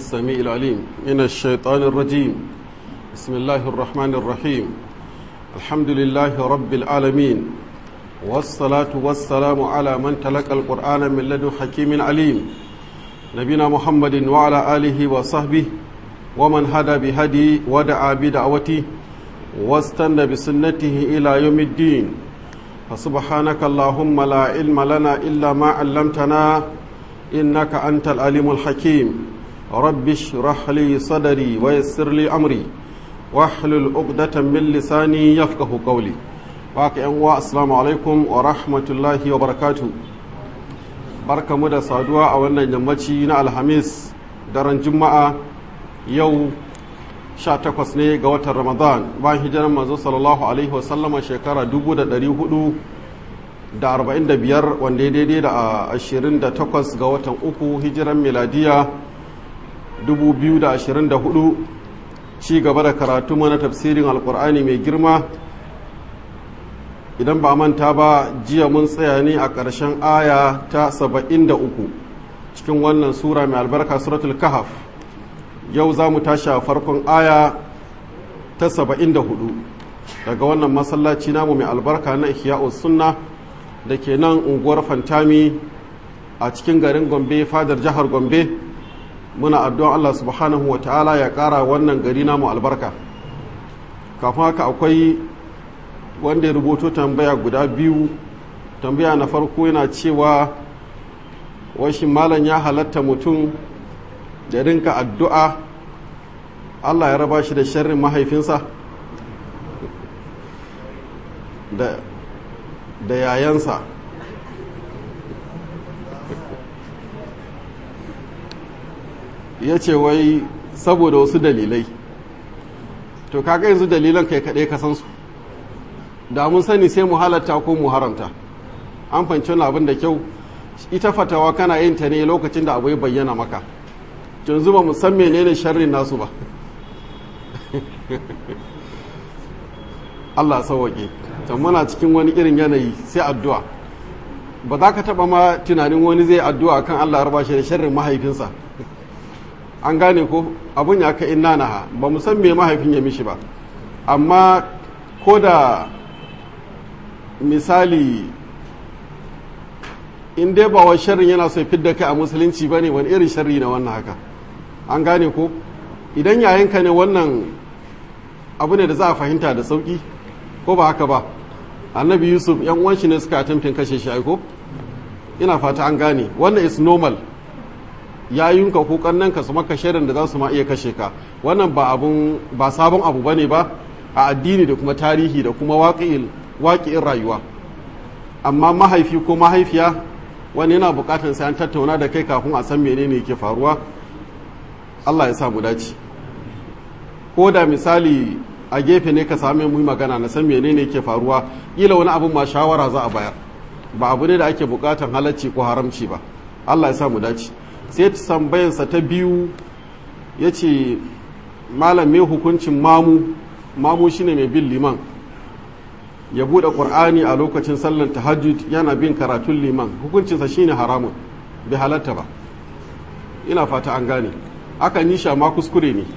السميع العليم من الشيطان الرجيم بسم الله الرحمن الرحيم الحمد لله رب العالمين والصلاة والسلام على من تلقى القرآن من لدن حكيم عليم نبينا محمد وعلى آله وصحبه ومن هدى بهدي ودعا بدعوته واستنى بسنته إلى يوم الدين فسبحانك اللهم لا علم لنا إلا ما علمتنا إنك أنت العليم الحكيم رب اشرح لي صدري ويسر لي أمري واحلل عقدة من لساني يفقه قولي باقي أنواع السلام عليكم ورحمة الله وبركاته بركة مدى صادوة أولا يمتي الحميس daren juma'a yau 18 ne ga watan ramadan bayan hijirar manzo sallallahu alaihi wasallama shekara 445 wanda ya daidai da 28 ga watan uku hijiran miladiya 2024 ci gaba da karatu mana tafsirin alkur'ani mai girma idan ba manta ba jiya mun tsaya ne a ƙarshen aya ta 73 cikin wannan sura mai albarka suratul kahaf yau za mu tashi a farkon aya ta 74 daga wannan masallaci namu mai albarka na ihya'us sunna da ke nan unguwar fantami a cikin garin gombe fadar jihar gombe muna addu'an allah subhanahu wa ta'ala ya ƙara wannan gari namu albarka kafin haka akwai wanda ya rubuto tambaya guda biyu tambaya na farko yana cewa washi malam ya halatta mutum da rinka addu'a Allah ya raba shi da sharrin mahaifinsa da yayansa ya ce wai saboda wasu dalilai to kaga yanzu dalilan kai kaɗai ka san su da mun sani sai mu halatta ko mu haramta an fanci wani abin da kyau ita fatawa kana yin ta ne lokacin da abu ya bayyana maka yanzu ba mu san menene sharrin nasu ba Allah sauwaƙe can muna cikin wani irin yanayi sai addu'a ba za ka taɓa ma tunanin wani zai addu'a kan Allah raba shi da sharrin mahaifinsa an gane ko abun ya ka inna naha ba mu san me mahaifin ya mishi ba amma ko da misali in dai ba wa sharrin yana so fidda kai a musulunci ba ne wani irin sharri na wannan haka an gane ko idan yayinka ne wannan abu ne da za a fahimta da sauki ko ba haka ba annabi yusuf yan uwan shi ne suka attempting kashe shi aiko ina fata an gane wannan is normal yayinka ko kannanka su maka shirin da za su ma iya kashe ka wannan ba abun ba sabon abu bane ba a addini da kuma tarihi da kuma waƙi'in rayuwa amma mahaifi ko mahaifiya wani yana bukatar sai an tattauna da kai kafin a san menene yake faruwa Allah ya sa mu dace ko da misali a gefe ne ka same mu magana na san menene yake faruwa kila wani abin ma shawara za a bayar ba abu ne da ake bukatar halacci ko haramci ba Allah ya sa mu dace sai tambayarsa ta biyu ya ce malam me hukuncin mamu mamu shine mai bin liman ya buɗe ƙur'ani a lokacin sallar tahajjud yana bin karatun liman hukuncinsa shine haramun bai halatta ba ina fata an gane akan yi sha ma kuskure ne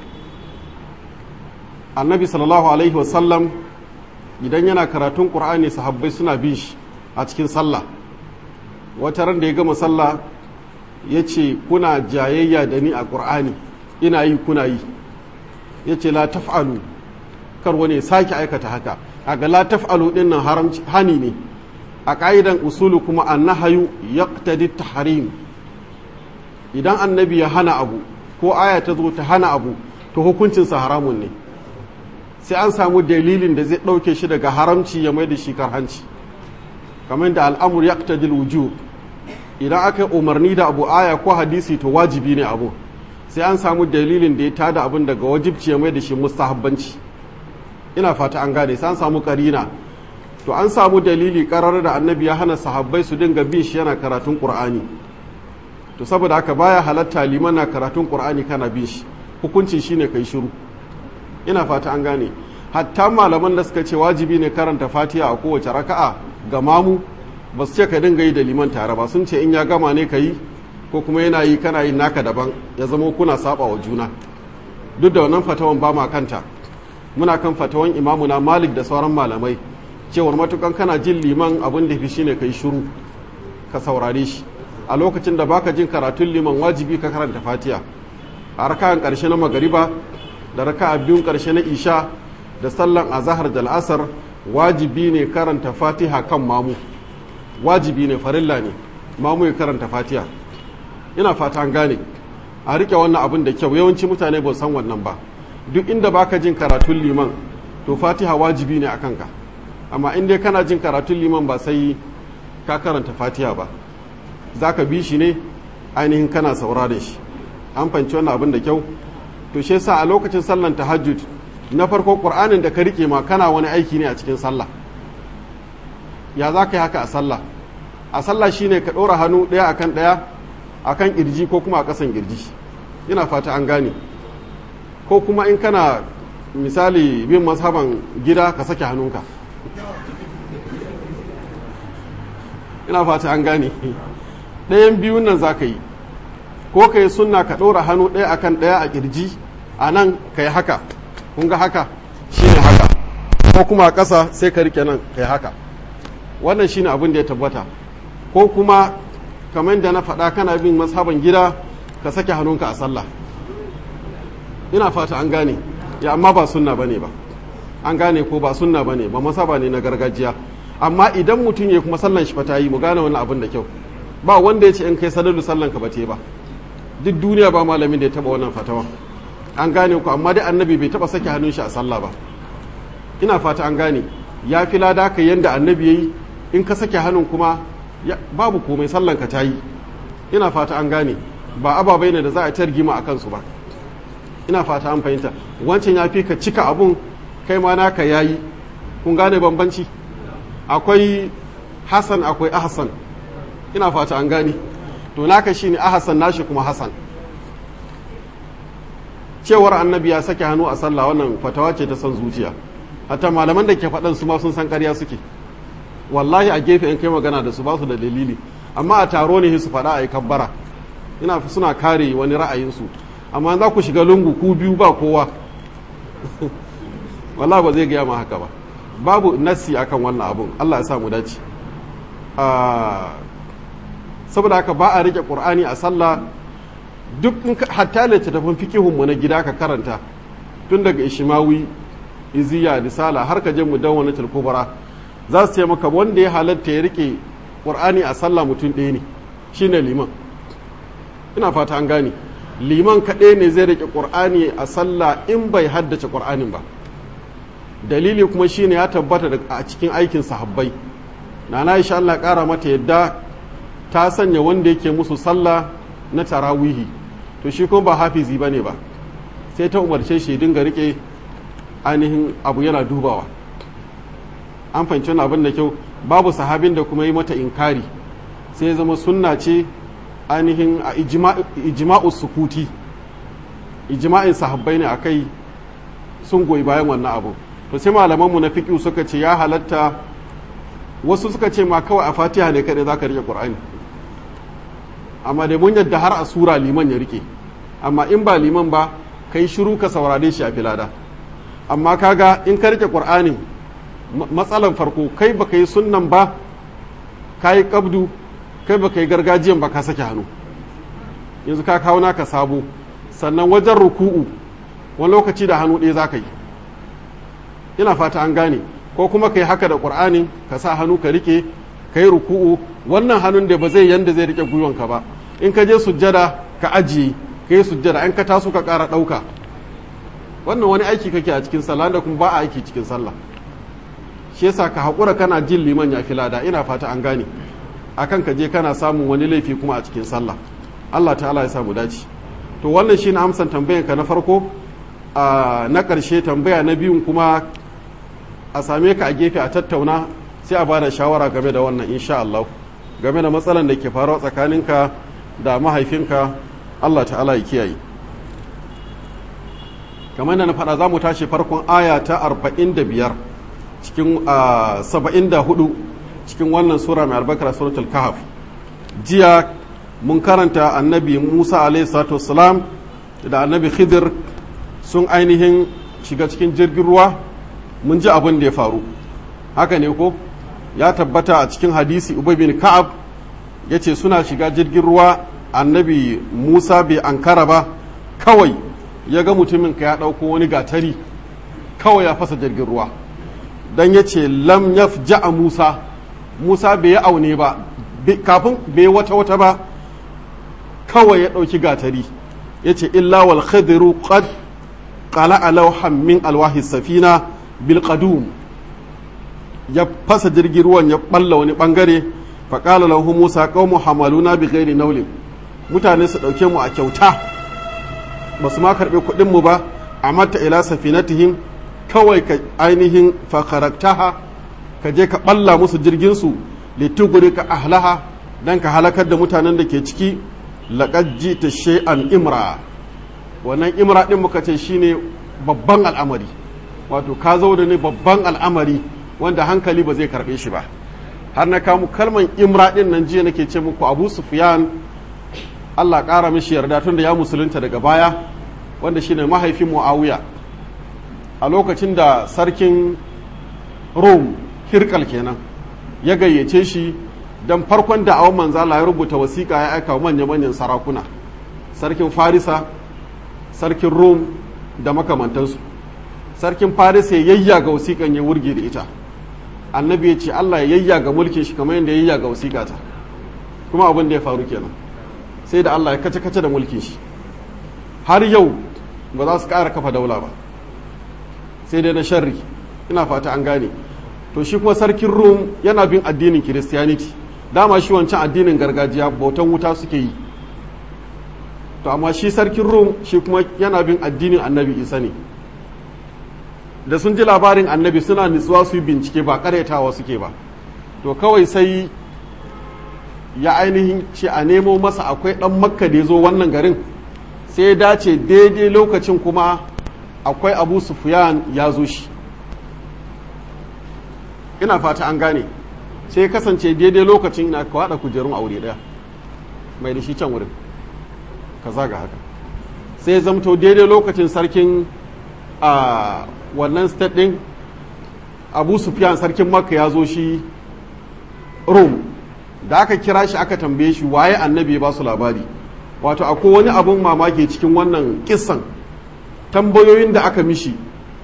annabi sallallahu alaihi wasallam idan yana karatun ƙur'ani sahabbai suna bin shi a cikin sallah wata ran da ya gama sallah ya ce kuna jayayya da ni a ƙur'ani ina yi kuna yi ya ce la taf'alu kar wani sake aikata haka a ga la taf'alu din nan haramci hani ne a ka'idan usulu kuma annahayu yaqtadi tahrim idan annabi ya hana abu ko aya ta zo ta hana abu to hukuncin sa haramun ne sai an samu dalilin da zai dauke shi daga haramci ya mai da shi karhanci kamar da al'amur yaqtadi wujub idan aka umarni da abu aya ko hadisi to wajibi ne abu sai an samu dalilin da ya tada abin daga wajibci ya mai da shi mustahabbanci ina fata an gane sai an samu karina to an samu dalili karar da annabi ya hana sahabbai su dinga bin shi yana karatun qur'ani to saboda haka baya halatta liman na karatun qur'ani kana bin shi hukuncin shine kai shiru ina fata an gane hatta malaman da suka ce wajibi ne karanta fatiha a kowace raka'a ga mamu ba su ce ka dinga yi da liman tare ba sun ce in ya gama ne ka yi ko kuma yana yi kana yin naka daban ya zama kuna saba wa juna duk da wannan fatawan ba ma kanta muna kan fatawan imamuna malik da sauran malamai cewar matukan kana jin liman abin da fi shine kai shiru ka saurare shi a lokacin da baka jin karatun liman wajibi ka karanta fatiha a raka'an karshe na magariba da raka'a biyun karshe na isha da sallan azahar da al'asar wajibi ne karanta fatiha kan mamu wajibi ne farilla ne mamu ya karanta fatiha ina fata an gane a rike wannan abin da kyau yawanci mutane ba san wannan ba duk inda baka jin karatun liman to fatiha wajibi ne a kanka amma in dai kana jin karatun liman ba sai ka karanta fatiha ba za ka bi shi ne ainihin kana saurare shi an fanci wannan abin da kyau to shi yasa a lokacin sallan tahajjud na farko qur'anin da ka rike ma kana wani aiki ne a cikin sallah ya za ka yi haka a sallah a sallah shine ka ɗora hannu ɗaya akan ɗaya akan ƙirji ko kuma a ƙasan ƙirji ina fata an gane ko kuma in kana misali bin mazhaban gida ka sake hannunka ina fata an gane ɗayan biyun nan za ka yi ko ka yi sunna ka ɗora hannu ɗaya akan ɗaya a ƙirji a nan ka yi haka kun ga haka shi ne haka ko kuma a ƙasa sai ka rike nan ka yi haka wannan shi ne abin da ya tabbata ko kuma kamar da na faɗa kana bin mazhaban gida ka sake hannunka a sallah ina fata an gane ya amma ba sunna bane ba an gane ko ba sunna bane ba masaba ne na gargajiya amma idan mutum ya kuma sallan shi fata yi mu gane wannan abin da kyau ba wanda ya ce in kai salalu sallan ka bace ba duk duniya ba malamin da ya taba wannan fatawa an gane ku amma dai annabi bai taba sake hannun shi a sallah ba ina fata an gane ya fi lada ka yanda annabi yayi in ka sake hannun kuma babu komai sallan ka tayi ina fata an gane ba ababai ne da za a targima a kansu ba ina fata an fahimta wancan ya fi ka cika abun kai ma naka yayi kun gane bambanci akwai hasan akwai ahsan ina fata an gane to naka shine ahsan nashi kuma hasan cewar annabi ya sake hannu a sallah wannan fatawa ce ta san zuciya hatta malaman da ke faɗan su ma sun san ƙarya suke wallahi a gefe in kai magana da su ba su da dalili amma a taro ne su faɗa a yi kabbara ina suna kare wani ra'ayinsu amma za ku shiga lungu ku biyu ba kowa wallahi ba zai gaya ma haka ba babu nassi akan wannan abun Allah ya sa mu dace saboda haka ba a rike qur'ani a sallah duk hatta littattafan fikihun mu na gida ka karanta tun daga ishimawi iziya risala har ka je mu dawwanatul kubra za su ce maka wanda ya halatta ya rike qur'ani a sallah mutum ɗaya ne shine liman ina fata an gane liman kaɗai ne zai rike qur'ani a sallah in bai haddace qur'anin ba dalili kuma shine ya tabbata a cikin aikin sahabbai nana insha Allah ƙara mata yadda ta sanya wanda yake musu sallah na tarawihi to shi kuma ba hafizi bane ba sai ta umarce shi dinga rike ainihin abu yana dubawa an fahimci wani abin da kyau babu sahabin da kuma yi mata inkari sai ya zama sunna ce ainihin a ijma'u sukuti ijma'in sahabbai ne akai sun goyi bayan wannan abu to sai malamanmu na fiƙi suka ce ya halatta wasu suka ce ma kawai a fatiha ne kaɗai za ka rike ƙur'ani amma da mun yadda har a sura liman ya rike amma in ba liman ba kai shiru ka saurare shi a filada amma kaga in ka rike ƙur'anin matsalan farko kai baka yi sunnan ba ka yi ƙabdu kai baka yi gargajiyan ba ka sake hannu yanzu ka kawo naka sabo sannan wajen ruku'u wani lokaci da hannu ɗaya za ka yi ina fata an gane ko kuma ka yi haka da ƙur'ani ka sa hannu ka rike ka yi ruku'u wannan hannun da ba zai yanda zai rike gwiwanka ba in ka je sujjada ka ajiye ka yi sujjada in ka taso ka ƙara ɗauka wannan wani aiki kake a cikin sallah da kuma ba a aiki cikin sallah shi yasa ka haƙura kana jin liman ya fi lada ina fata an gane akan ka je kana samun wani laifi kuma a cikin sallah Allah ta'ala ya samu dace to wannan shine amsan tambayan ka na farko na ƙarshe tambaya na biyun kuma a same ka a gefe a tattauna sai a bada shawara game da wannan insha Allah game da matsalan da ke faruwa tsakaninka da mahaifinka Allah ta'ala ya kiyaye kamar da na faɗa za mu tashi farkon aya ta 45 cikin 74 cikin wannan sura mai albarkar suratul kahf jiya mun karanta annabi musa alaihi da annabi khidir sun ainihin shiga cikin jirgin ruwa mun ji abin da ya faru haka ne ko ya tabbata a cikin hadisi ubay bin ka'ab ya ce suna shiga jirgin ruwa annabi musa bai ankara ba kawai ya ga mutumin ka ya ɗauko wani gatari kawai ya fasa jirgin ruwa don ya ce lam ya a musa musa bai yi aune ba kafin bai wata wata ba kawai ya ɗauki gatari ya ce illa wal khadiru qad qala alawhan min alwahi safina bil qadum ya fasa jirgin ruwan ya balla wani bangare fa qala lahu musa qaumu hamaluna bi ghairi nawlin mutane su dauke mu a kyauta ba su ma karbe kuɗin mu ba amatta ila safinatihim kawai ka ainihin fa kharaktaha ka je ka balla musu jirgin su lituguri ka ahlaha dan ka halakar da mutanen da ke ciki laqad jita shay'an imra wannan imra din muka ce shine babban al'amari wato ka zo da ne babban al'amari wanda hankali ba zai karbe shi ba har na kamu kalman imra din nan jiya nake ce muku abu sufyan Allah ƙara mishi yarda tun da ya musulunta daga baya wanda shine mahaifin muawiya a lokacin da sarkin rom hirkal kenan ya gayyace shi don farkon da awon manzala ya rubuta wasiƙa ya aika manya-manyan sarakuna sarkin farisa sarkin rom da makamantansu sarkin farisa ya yayya ga wasiƙan ya wurge da ita annabi ya ce allah ya yayya ga mulkin shi kamar yadda ya yayya ga wasiƙa ta kuma abin da ya faru kenan sai da allah ya kace-kace da mulkin shi har yau ba za su ƙara kafa daula ba sai dai na sharri ina fata an gane to shi kuma sarkin rom yana bin addinin kiristiyaniti dama shi wancan addinin gargajiya bautan wuta suke yi to amma shi sarkin rom shi kuma yana bin addinin annabi isa ne da sun ji labarin annabi suna nutsuwa su yi bincike ba karyatawa suke ba to kawai sai ya ainihin ce a nemo masa akwai dan makka da ya zo wannan garin sai ya dace daidai lokacin kuma akwai abu sufiyan ya zo shi ina fata an gane sai kasance daidai lokacin ina ka haɗa kujerun aure ɗaya mai da shi can wurin ka zaga haka sai zamto daidai lokacin sarkin a wannan state ɗin abu sufyan sarkin makka ya zo shi rome da aka kira shi aka tambaye shi waye annabi ba su labari wato akwai wani abun mamaki cikin wannan kissan tambayoyin da aka mishi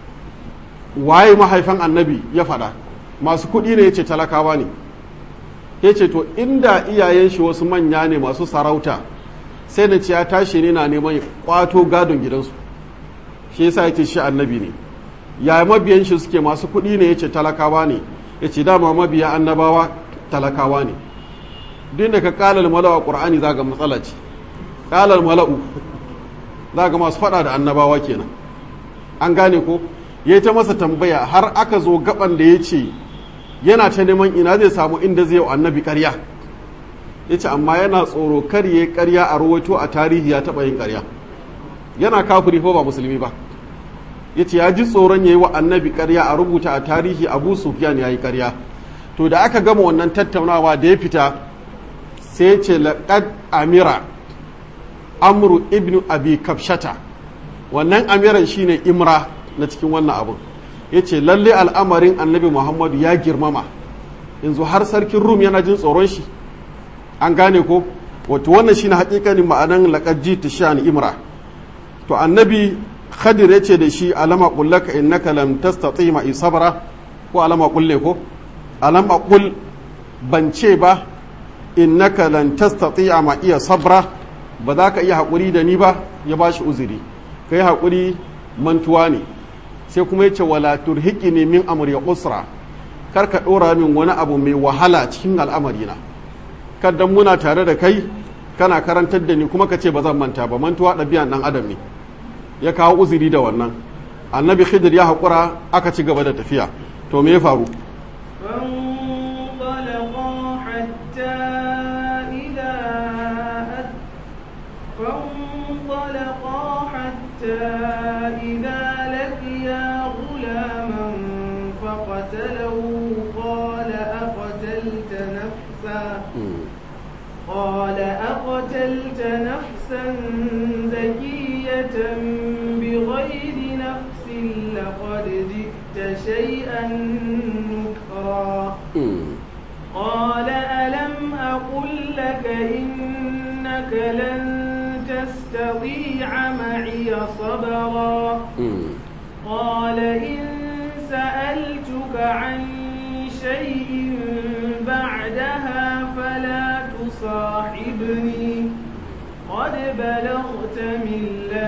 waye mahaifan annabi ya faɗa masu kuɗi ne ya ce talakawa ne ya ce to inda iyayen shi wasu manya ne masu sarauta sai da ce ya tashi ne na neman kwato gadon gidansu shi yasa ya ce shi annabi ne ya mabiyan shi suke masu kuɗi ne ya ce talakawa ne ya ce dama mabiya annabawa talakawa ne duk da ka kalal mala'u a ƙur'ani za ga matsala ce kalal mala'u za ga masu faɗa da annabawa kenan an gane ko ya yi ta masa tambaya har aka zo gaban da ya ce yana ta neman ina zai samu inda zai wa annabi karya ya ce amma yana tsoro kar ya karya a rawaito a tarihi ya taɓa yin karya yana kafiri ko ba musulmi ba ya ce ya ji tsoron ya yi wa annabi karya a rubuta a tarihi abu sufyan ya yi karya to da aka gama wannan tattaunawa da ya fita sai ce laƙad amira amru ibnu abi kafshata wannan amiran shine imra na cikin wannan abun ya ce lalle al'amarin annabi muhammadu ya girmama yanzu har sarkin rum yana jin tsoron shi an gane ko wato wannan shine hakikanin ma'anan laƙaji ta sha'an imra to annabi khadir ya ce da shi alama kullaka innaka lam tastati ma sabra ko alama kulle ko alama kul ban ce ba innaka lan tastati ma iya sabra ba za ka iya haƙuri da ni ba ya ba shi uzuri kai haƙuri mantuwa ne sai kuma ya ce wala turhiki ne min amur ya usra kar ka ɗora min wani abu mai wahala cikin al'amarina kaddan muna tare da kai kana karantar da ni kuma ka ce ba zan manta ba mantuwa ɗabi'an ɗan adam ne ya kawo uzuri da wannan annabi khidir ya haƙura aka ci gaba da tafiya to me ya faru إذا لقيا غلاما فقتله قال أقتلت نفسا قال أقتلت نفسا زكية بغير نفس لقد جئت شيئا نكرا قال ألم أقل لك إنك لن تستطيع معي صبرا قال إن سألتك عن شيء بعدها فلا تصاحبني قد بلغت من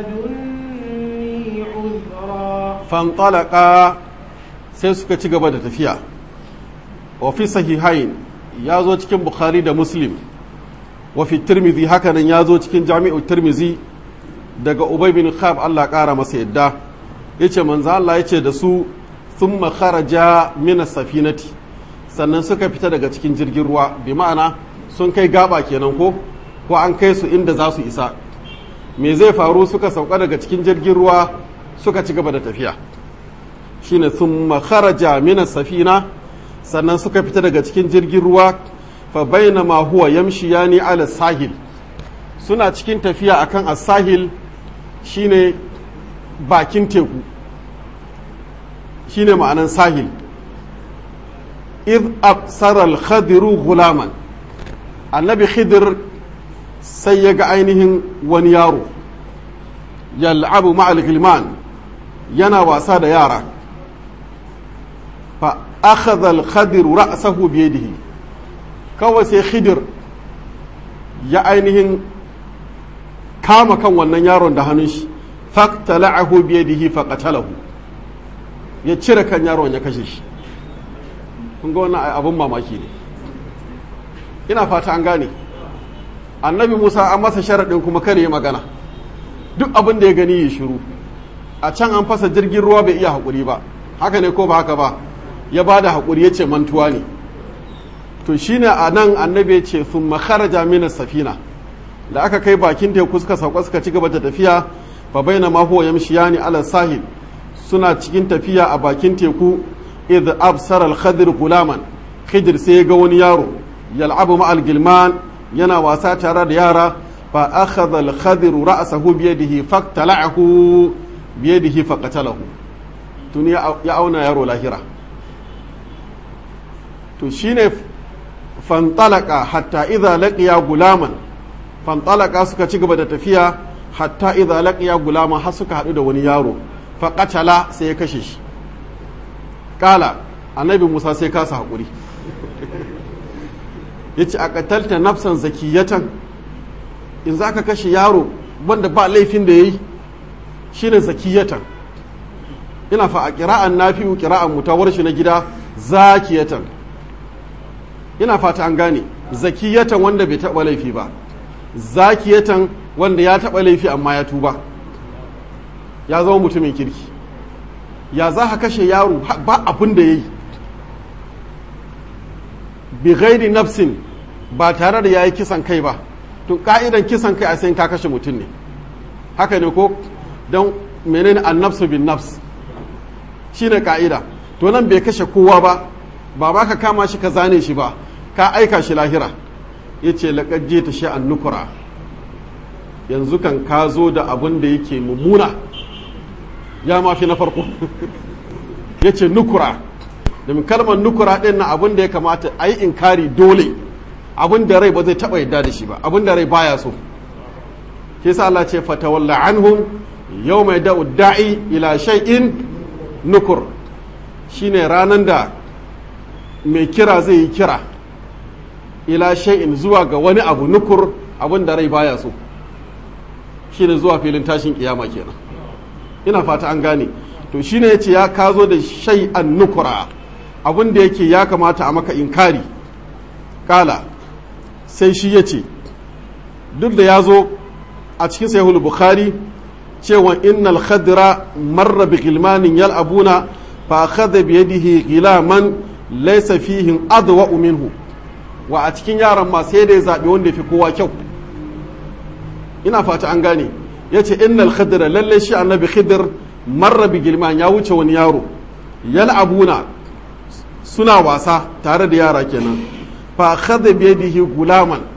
لدني عذرا fantalaka sai suka ci gaba da tafiya wa fi sahihain ya zo cikin bukhari da muslim wa fi tirmizi hakanan ya zo cikin jami'u tirmizi daga ubay bin khab Allah kara masa yadda yace manzo Allah yace da su thumma kharaja min safinati sannan suka fita daga cikin jirgin ruwa bi ma'ana sun kai gaba kenan ko ko an kai su inda za su isa me zai faru suka sauka daga cikin jirgin ruwa suka ci gaba da tafiya shine thumma kharaja min safina sannan suka fita daga cikin jirgin ruwa fa bainama huwa yamshiyani ala sahil suna cikin tafiya akan as-sahil shine bakin teku shine ma'anan sahil id absara al-khadiru gulaman annabi khidir sai ya ga ainihin wani yaro yal'abu ma'al gilman yana wasa da yara fa akhadha al-khadir ra'sahu bi yadihi kawai sai khidir ya ainihin kama kan wannan yaron da hannun shi faqtala'ahu bi yadihi faqatalahu ya cire kan yaron ya kashe shi kun ga wannan abun mamaki ne ina fata an gane annabi musa an masa sharaɗin kuma kare magana duk abin da ya gani ya shiru a can an fasa jirgin ruwa bai iya haƙuri ba haka ne ko ba haka ba ya ba da haƙuri ya ce mantuwa ne to shine a nan annabi ya ce sun makaraja mina safina da aka kai bakin teku suka sauka suka ci gaba da tafiya fa baina ma huwa yamshiyani ala sahil suna cikin tafiya a bakin teku idh absara al-khadir gulaman khidir sai ya ga wani yaro yal'abu ma'al gilman yana wasa tare da yara fa akhadha al-khadir ra'sahu bi yadihi faqtala'ahu bi yadihi faqatalahu tun ya auna yaro lahira to shine fantalaka hatta idza laqiya gulaman fantalaka suka ci gaba da tafiya hatta idza laqiya gulaman har suka hadu da wani yaro faqatala sai ya kashe shi kala annabi Musa sai kasa hakuri ya ce a katalta nafsan zakiyatan in za ka kashe yaro wanda ba laifin da ya yi shi ne zakiyatan ina fa a kira'an nafi'u kira'an mutawar shi na gida zakiyatan ina fata an gane zakiyatan wanda bai taɓa laifi ba zakiyatan wanda ya taɓa laifi amma ya tuba ya zama mutumin kirki ya za ka kashe yaro ba abin da ya yi bi ghairi nafsin ba tare da yayi kisan kai ba to ka'idan kisan kai a sai ka kashe mutum ne haka ne ko don menene annafsu bin nafs shine ka'ida to nan bai kashe kowa ba ba ba ka kama shi ka zane shi ba ka aika shi lahira yace laqad jita shi an nukura yanzu kan ka zo da abin da yake mummuna ya ma fi na farko yace nukura domin kalmar nukura ɗin na abin da ya kamata a yi inkari dole abin da rai ba zai taɓa yadda da shi ba abin da rai baya so ke sa Allah ce fatawalla anhum yau mai da'u da'i ila shay'in nukur shine ranar da mai kira zai yi kira ila shay'in zuwa ga wani abu nukur abin da rai baya so shine zuwa filin tashin kiyama kenan ina fata an gane to shine yace ya kazo da shay'an nukura abin da yake ya kamata a maka inkari kala sai shi ya ce duk da ya zo a cikin sahihul bukhari cewa innal khadra marra bi gilmanin yal'abuna fa akhadha bi yadihi gilaman laysa fihi adwa minhu wa a cikin yaran ma sai da ya zabi wanda fi kowa kyau ina fata an gane yace innal khadra lalle shi annabi khidr marra bi gilman ya wuce wani yaro yal'abuna suna wasa tare da yara kenan fa khadha bi yadihi gulaman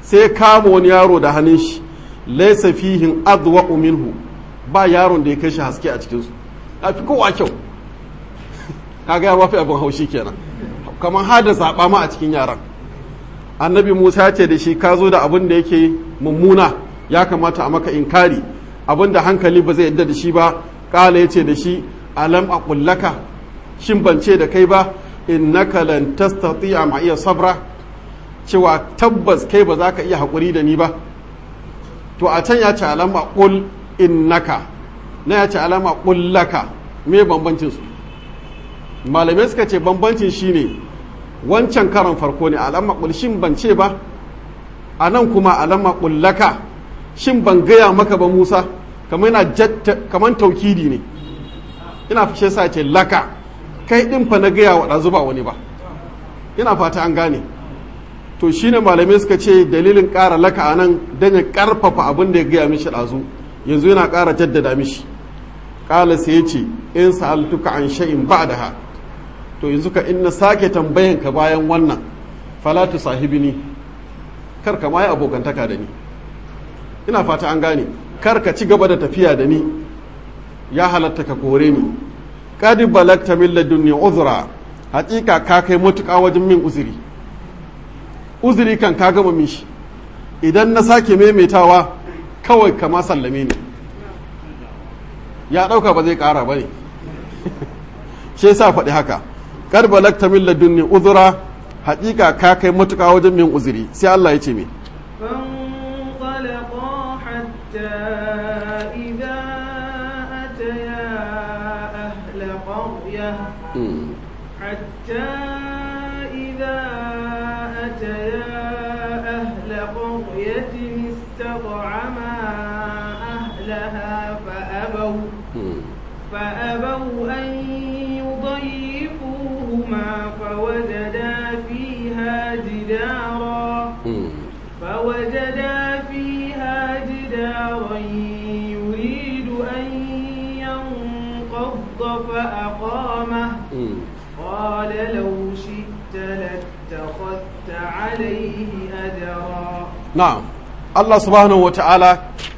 sai kama wani yaro da hannun shi laisa fihin adwa minhu ba yaron da ya kai shi haske a cikinsu a fi kowa kyau kaga ya mafi abin haushi kenan kamar hada zaɓa ma a cikin yaran annabi musa ce da shi ka zo da abin da yake mummuna ya kamata a maka inkari abin da hankali ba zai yadda da shi ba ƙala ya ce da shi alam a ƙullaka shin ban ce da kai ba innaka lan tastati'a ma iya sabra cewa tabbas kai ba za ka iya haƙuri da ni ba to a can ya ce alama ƙul innaka na ya ce alama ƙullaka me bambancin su malamai suka ce bambancin shine wancan karan farko ne alama ƙul shin ban ce ba a nan kuma alama ƙullaka shin ban gaya maka ba musa kamar yana kamar taukidi ne ina fashe sa ce laka kai ɗin fa na gaya wa ɗazu ba wani ba ina fata an gane to shine malamai suka ce dalilin ƙara laka a nan don ya ƙarfafa abin da ya gaya mishi ɗazu yanzu yana ƙara jaddada mishi ƙala sai ya ce in sa'altuka an sha'in ba da ha to yanzu ka in na sake tambayan ka bayan wannan falatu sahibini kar ka ma yi abokantaka da ni ina fata an gane kar ka ci gaba da tafiya da ni ya halatta ka kore ni kadi balagta min ladunni uzra hakika ka kai matuƙa wajen min uzuri uzuri kan ka gama mishi idan na sake maimaitawa kawai kama sallame ni ya ɗauka ba zai ƙara ba ne shi yasa faɗi haka kar balagta min ladunni uzra hakika ka kai matuƙa wajen min uzuri sai Allah ya ce me فانطلقا حتى إذا أتيا أهل قرية حتى إذا أتيا أهل قرية استطعما أهلها فأبوا فأبوا أن يضيفوهما فوجدا فيها جدارا فوجدا فيها جدارا يريد أن ينقض فأقامه قال لو شئت لاتخذت عليه أجرا na'am Allah subhanahu wata'ala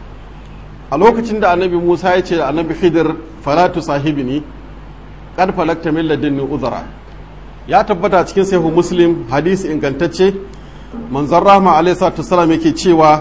a lokacin da annabi Musa ya ce da annabi Khidir falatu sahibini qad falakta min ladunni uzra ya tabbata cikin sahihu muslim hadisi ingantacce manzon rahma alaihi salatu wasallam yake cewa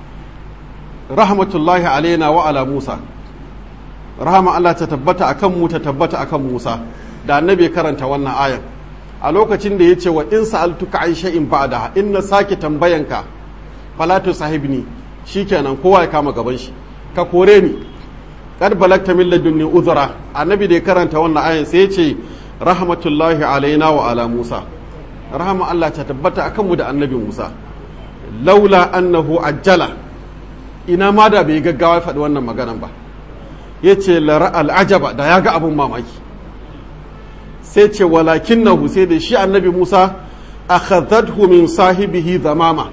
rahmatullahi alaina wa ala Musa rahama Allah ta tabbata akan mu ta tabbata akan Musa da annabi karanta wannan ayan a lokacin da ya ce wa in sa'altuka an shay'in ba'da in na sake tambayanka falatu sahibni shikenan kowa ya kama gaban shi ka kore ni kad balagta min ladunni uzra annabi da ya karanta wannan ayan sai ya ce rahmatullahi alaina wa ala musa rahama Allah ta tabbata akan mu da annabi musa laula annahu ajjala ina ma da bai gaggawa ya faɗi wannan maganan ba ya ce lara al'ajaba da ya ga abin mamaki sai ce walakinnahu sai da shi annabi musa akhadhathu min sahibihi zamama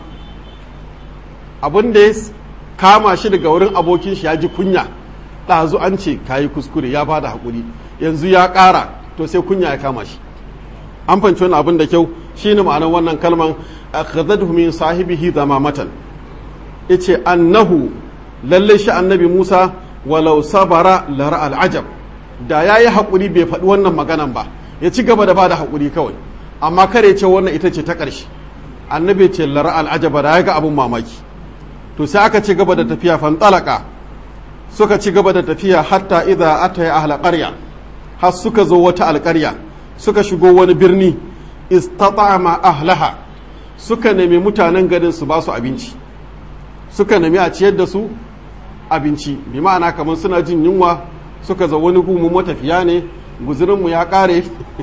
abin da ya kama shi daga wurin abokin shi ya ji kunya ɗazu an ce ka yi kuskure ya bada haƙuri yanzu ya ƙara to sai kunya ya kama shi an fanci wani abin da kyau shi ne ma'anar wannan kalman akhadhathu min sahibihi zamamatan yace annahu lalle shi annabi Musa walau sabara lara al'ajab da yayi haƙuri bai faɗi wannan maganan ba ya ci gaba da bada haƙuri kawai amma kare ce wannan ita ce ta ƙarshe annabi ce lara al'ajaba da ya ga abin mamaki to sai aka ci gaba da tafiya fantalaka suka ci gaba da tafiya hatta idza ataya ahla qarya har suka zo wata alƙarya suka shigo wani birni istata'ama ahlaha suka nemi mutanen garin su ba su abinci suka nemi a ciyar da su abinci bi ma'ana kamar suna jin yunwa suka zo wani gumu matafiya ne guzurinmu ya ƙare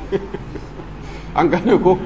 an gane ko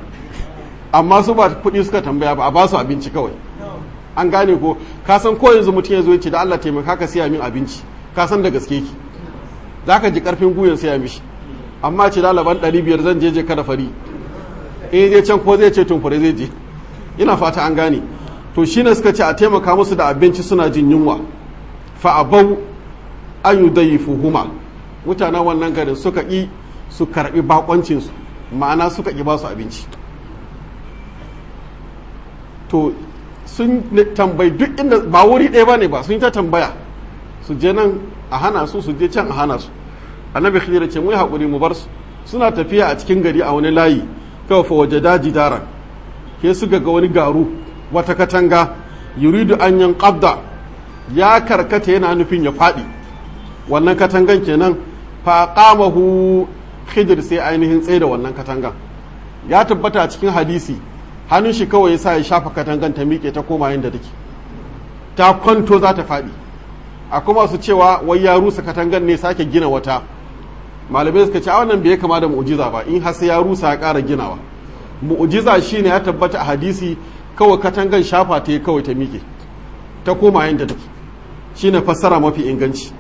amma su ba kuɗi suka tambaya ba a ba su abinci kawai an gane ko ka san ko yanzu mutum ya zo ya ce da Allah taimaka ka siya min abinci ka san da gaske ki za ka ji karfin guyan siya mishi amma ce dalaban ɗari biyar zan je je kada fari in je can ko zai ce tumfure zai je ina fata an gane to shi ne suka ce a taimaka musu da abinci suna jin yunwa fa abau an yi dayi fuhuma mutanen wannan garin suka ƙi su karɓi bakoncinsu ma'ana suka ƙi ba su abinci to sun tambayi duk inda ba wuri ɗaya ba ne ba sun yi ta tambaya su je nan a hana su su je can a hana su annabi khidir ce mu yi haƙuri mu bar su suna tafiya a cikin gari a wani layi kawai fa waje daji dara ke su ga wani garu wata katanga yuridu an yan qabda ya karkata yana nufin ya faɗi wannan katangan kenan fa qamahu khidir sai ainihin tsaye da wannan katangan ya tabbata a cikin hadisi hannun shi kawai sa ya shafa katangan ta miƙe ta koma yadda take ta kwanto za ta faɗi a kuma su cewa wai ya rusa katangan ne sake gina wata malamai suka ce a wannan bai kama da mu'jiza ba in har sai ya rusa ya ƙara ginawa mu'jiza shine ya tabbata a hadisi kawai katangan shafa ta kawai ta miƙe ta koma yadda take shine fassara mafi inganci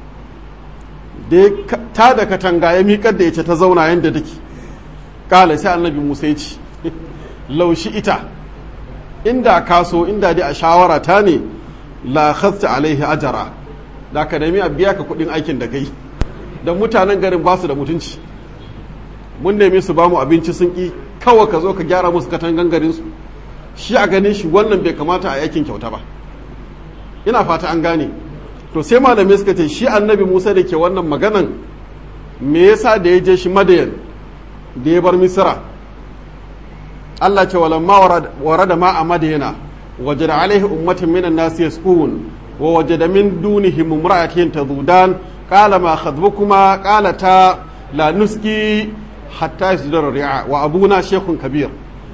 da ta da katanga ya miƙar da ita ta zauna yadda take kala sai annabi musa ya ce laushi ita inda kaso inda dai a shawara ta ne la khasta alaihi ajara da ka nemi a biya ka kudin aikin da kai da mutanen garin ba su da mutunci mun nemi su ba mu abinci sun ki kawai ka zo ka gyara musu katangan garin su shi a ganin shi wannan bai kamata a aikin kyauta ba ina fata an gane to sai malamai suka ce shi annabi musa da ke wannan maganan me yasa da ya je shi madayan da ya bar misira Allah ce walamma warada ma a madayana wajada alaihi ummatin minan nasi yasqun wa wajada min dunihim imra'atin tazudan qala ma khadbukuma qalata la nuski hatta yasdura ri'a wa abuna shaykhun kabir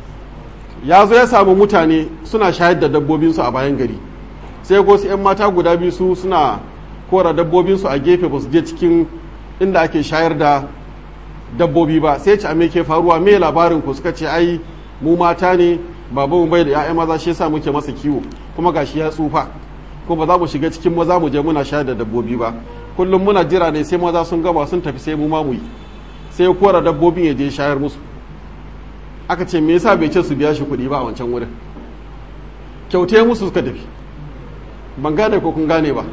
ya zo ya samu mutane suna shayar da dabbobinsu a bayan gari sai ko su 'yan mata guda biyu su suna kora dabbobinsu a gefe ba su je cikin inda ake shayar da dabbobi ba sai ce a me ke faruwa me labarin ku suka ce ai mu mata ne babanmu bai da 'ya'ya maza shi yasa muke masa kiwo kuma gashi ya tsufa ko ba za mu shiga cikin maza mu je muna shayar da dabbobi ba kullum muna jira ne sai maza sun gama sun tafi sai mu ma mu yi sai ya kora dabbobin ya je shayar musu aka ce me yasa bai ce su biya shi kuɗi ba a wancan wurin kyautai musu suka tafi ban gane ko kun gane ba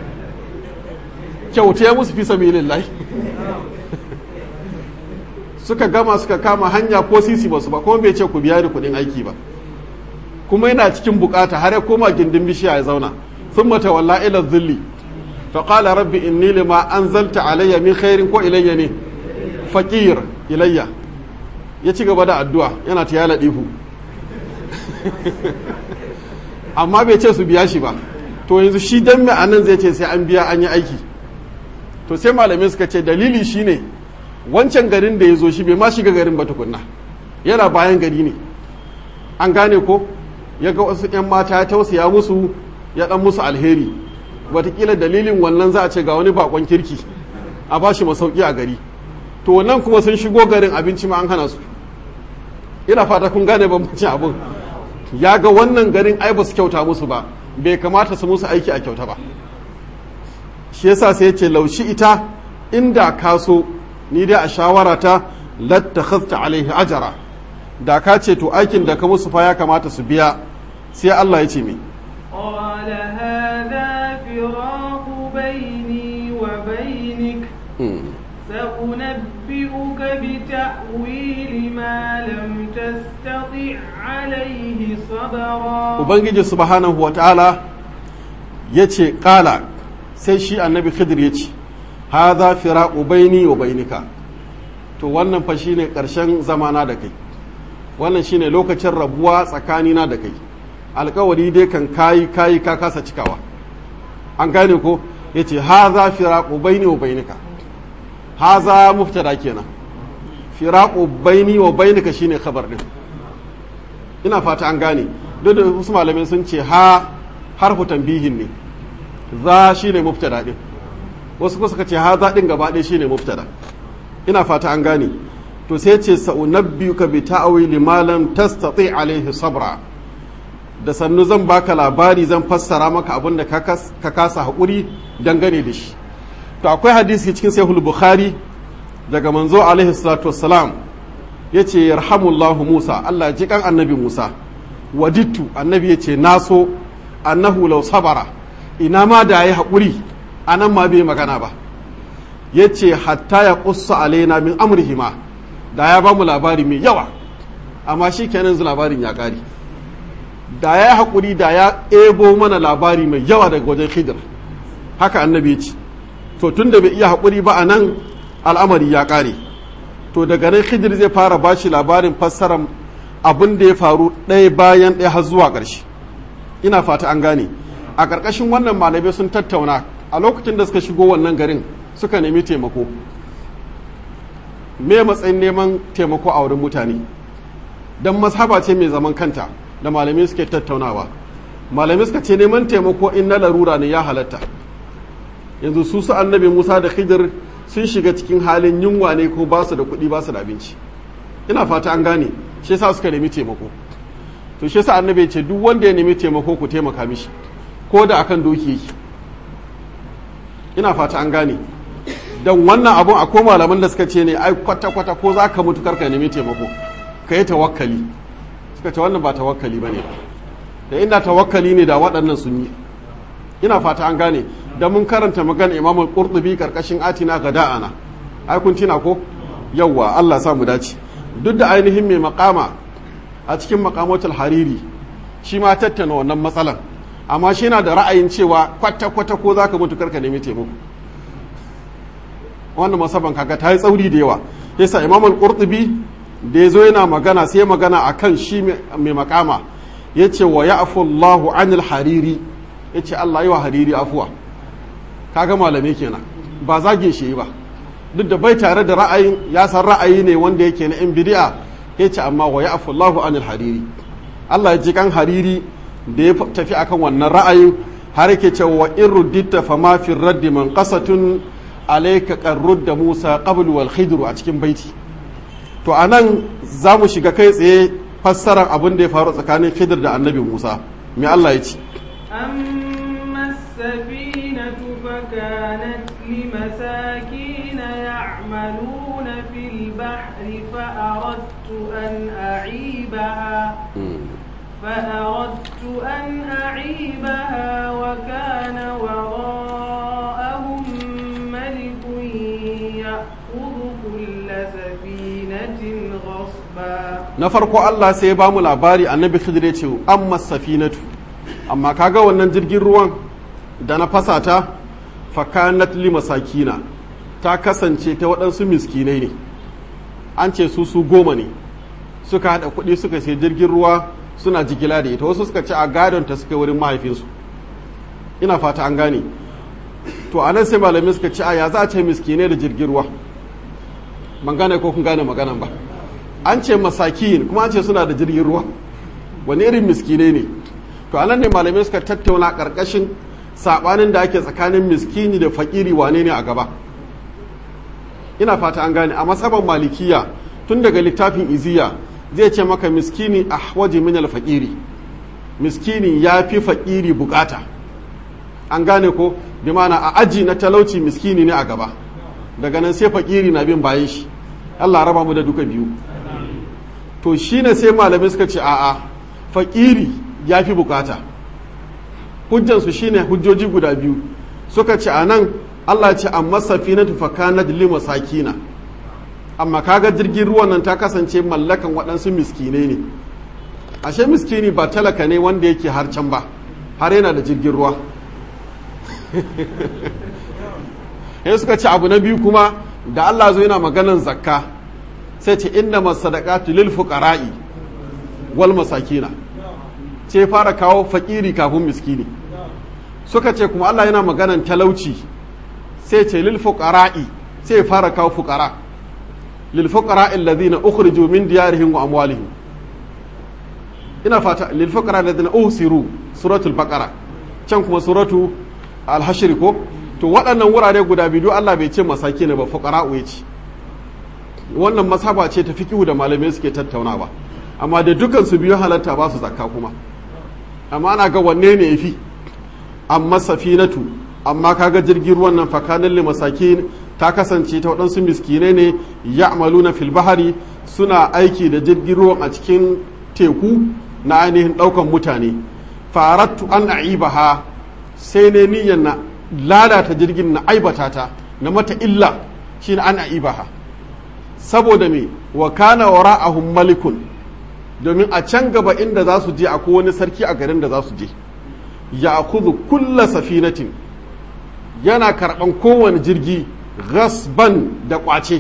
kyautai musu fi sabilillahi suka gama suka kama hanya ko sisi basu ba kuma bai ce ku biya ni kuɗin aiki ba kuma yana cikin bukata har ya koma gindin bishiya ya zauna sun mata walla ila zulli fa qala rabbi inni lima anzalta alayya min khairin ko ilayya ne faqir ilayya ya ci gaba da addu'a yana ta yala dihu amma bai ce su biya shi ba to yanzu shi dan mai anan zai ce sai an biya an yi aiki to sai malamai suka ce dalili shine wancan garin da ya zo shi bai ma shiga garin ba tukunna yana bayan gari ne an gane ko ya ga wasu 'yan mata ya tausaya musu ya dan musu alheri watakila dalilin wannan za a ce ga wani bakon kirki a ba shi masauki a gari to wannan kuma sun shigo garin abinci ma an hana su ina fata kun gane bambancin abin ya ga wannan garin ai ba su kyauta musu ba bai kamata su musu aiki a kyauta ba shi yasa sai ya ce laushi ita inda ka so ni dai a shawarata lattakhadta alaihi ajara da ka ce to aikin da ka musu fa ya kamata su biya sai Allah ya ce me قال هذا فراق بيني وبينك سأنبئك بتأويل ما لم تستطع عليه صبرا ubangiji subhanahu wa ta'ala ya ce ƙala sai shi annabi khidir ya ce haza firaqu baini wa bainika to wannan fa shine ƙarshen zamana da kai wannan shine lokacin rabuwa tsakanina da kai alkawari dai kan kayi kayi ka kasa cikawa an gane ko yace haza firaqu baini wa bainika haza muftada kenan firaqu baini wa bainika shine khabar din ina fata an gane duk da wasu malamai sun ce ha harfu tambihin ne za shine muftada din wasu kuma suka ce haza din gaba ɗaya shine muftada ina fata an gane to sai ce sa'unabbiuka bi ta'wili ma lam tastati alaihi sabra da sannu zan baka labari zan fassara maka abin da ka kasa haƙuri dangane da shi to akwai hadisi cikin sahih bukhari daga manzo alaihi salatu wassalam yace yarhamullahu musa Allah ji kan annabi musa wajittu annabi yace naso annahu law sabara ina ma da yayi haƙuri anan ma bai magana ba yace hatta ya qussa alaina min amrihima da ya ba mu labari mai yawa amma shi kenan zu labarin ya ƙari da ya haƙuri da ya ebo mana labari mai yawa daga wajen khidir haka annabi ya ce to tun da bai iya haƙuri ba a nan al'amari ya ƙare to daga nan khidir zai fara ba shi labarin fassarar abin da ya faru ɗaya bayan ɗaya har zuwa ƙarshe ina fata an gane a ƙarƙashin wannan malamai sun tattauna a lokacin da suka shigo wannan garin suka nemi taimako me matsayin neman taimako a wurin mutane don mazhaba ce mai zaman kanta da malamai suke tattaunawa malamai suka ce neman taimako in na larura ne ya halatta yanzu su su annabi musa da khidir sun shiga cikin halin yunwa ne ko ba su da kuɗi ba su da abinci ina fata an gane shi yasa suka nemi taimako to shi yasa annabi ya ce duk wanda ya nemi taimako ku taimaka mishi ko da akan doki yake ina fata an gane don wannan abun akwai malaman da suka ce ne ai kwata-kwata ko za ka mutu karka nemi taimako ka yi tawakkali suka ce wannan ba tawakkali ba ne da inda tawakkali ne da waɗannan sun yi ina fata an gane da mun karanta magana imamul qurtubi karkashin atina ga da'ana ai kun tina ko yawwa Allah sa mu dace duk da ainihin mai makama a cikin makamatul hariri shi ma tattauna wannan matsalan amma shi na da ra'ayin cewa kwata-kwata ko za ka mutu karka nemi taimako wannan masaban kaga ta yi tsauri da yawa yasa imamul qurtubi da ya zo yana magana sai magana a kan shi mai makama ya ce wa ya Allahu anil hariri ya ce Allah yi wa hariri afuwa kaga malamai kenan ba zage shi ba duk da bai tare da ra'ayin ya san ra'ayi ne wanda yake na in bidi'a ya ce amma wa ya Allahu anil hariri Allah ya ji kan hariri da ya tafi akan wannan ra'ayin har yake cewa wa in ruddita fa ma fi raddi man qasatun alayka qarrud Musa qablu wal khidru a cikin baiti to a nan za mu shiga kai tsaye fassarar abin da ya faru tsakanin khidir da annabi musa mai allah ya ce أما السفينة فكانت لمساكين يعملون في البحر فأردت أن أعيبها فأردت أن أعيبها وكان وراءهم ملك يأخذ كل سفينة غصبا na farko allah sai ya ba mu labari annabi khidir ya ce amma safinatu amma kaga wannan jirgin ruwan da na fasa ta fakanat li masakina ta kasance ta waɗansu miskinai ne an ce su su goma ne suka haɗa kuɗi suka sai jirgin ruwa suna jigila da ita wasu suka ce a gadon ta suka wurin mahaifinsu ina fata an gane to a nan sai malamai suka ce a ya za a ce miskinai da jirgin ruwa ban gane ko kun gane maganan ba an ce masakin kuma an ce suna da jirgin ruwa wani irin miskinai ne to anan ne malamai suka tattauna karkashin sabanin da ake tsakanin miskini da fakiri wane ne a gaba ina fata an gane a matsaban malikiya tun daga littafin iziya zai ce maka miskini a waje min alfakiri miskini ya fi fakiri bukata an gane ko bi mana a aji na talauci miskini ne a gaba daga nan sai fakiri na bin bayan shi Allah raba mu da duka biyu to shine sai malamai suka ce a'a fakiri ya fi bukata hujjansu shine hujjoji guda biyu suka ce a nan Allah ce amma safinatu fakanat li masakina amma kaga jirgin ruwan nan ta kasance mallakan waɗansu miskinai ne ashe miskini ba talaka ne wanda yake har can ba har yana da jirgin ruwa sai suka ce abu na biyu kuma da Allah zo yana maganan zakka sai ce inna masadaqatu lil fuqara'i wal masakina ce fara kawo fakiri kafin miskini suka ce kuma Allah yana maganan talauci sai ce lil fuqara'i sai fara kawo fuqara lil fuqara'i alladhina ukhriju min diyarihim wa amwalihim ina fata lil fuqara alladhina usiru suratul baqara can kuma suratu al-hashr ko to waɗannan wurare guda biyu Allah bai ce masaki ne ba fuqara'u ya ce wannan masaba ce ta fiqhu da malamai suke tattaunawa amma da dukan su biyu halatta ba su zakka kuma amma ana ga wanne ne yafi amma safinatu amma kaga jirgin ruwan nan fakanin li masakin ta kasance ta waɗansu miskinai ne ya'maluna fil bahari suna aiki da jirgin ruwan a cikin teku na ainihin ɗaukan mutane farattu an aibaha sai ne niyyar na lalata jirgin na aibata ta na mata illa shine an aibaha saboda me wa kana wara'ahum malikun domin a can gaba inda za su je akwai wani sarki a garin da za su je ya kuzu kulla safinatin yana karɓan kowane jirgi gasban da ƙwace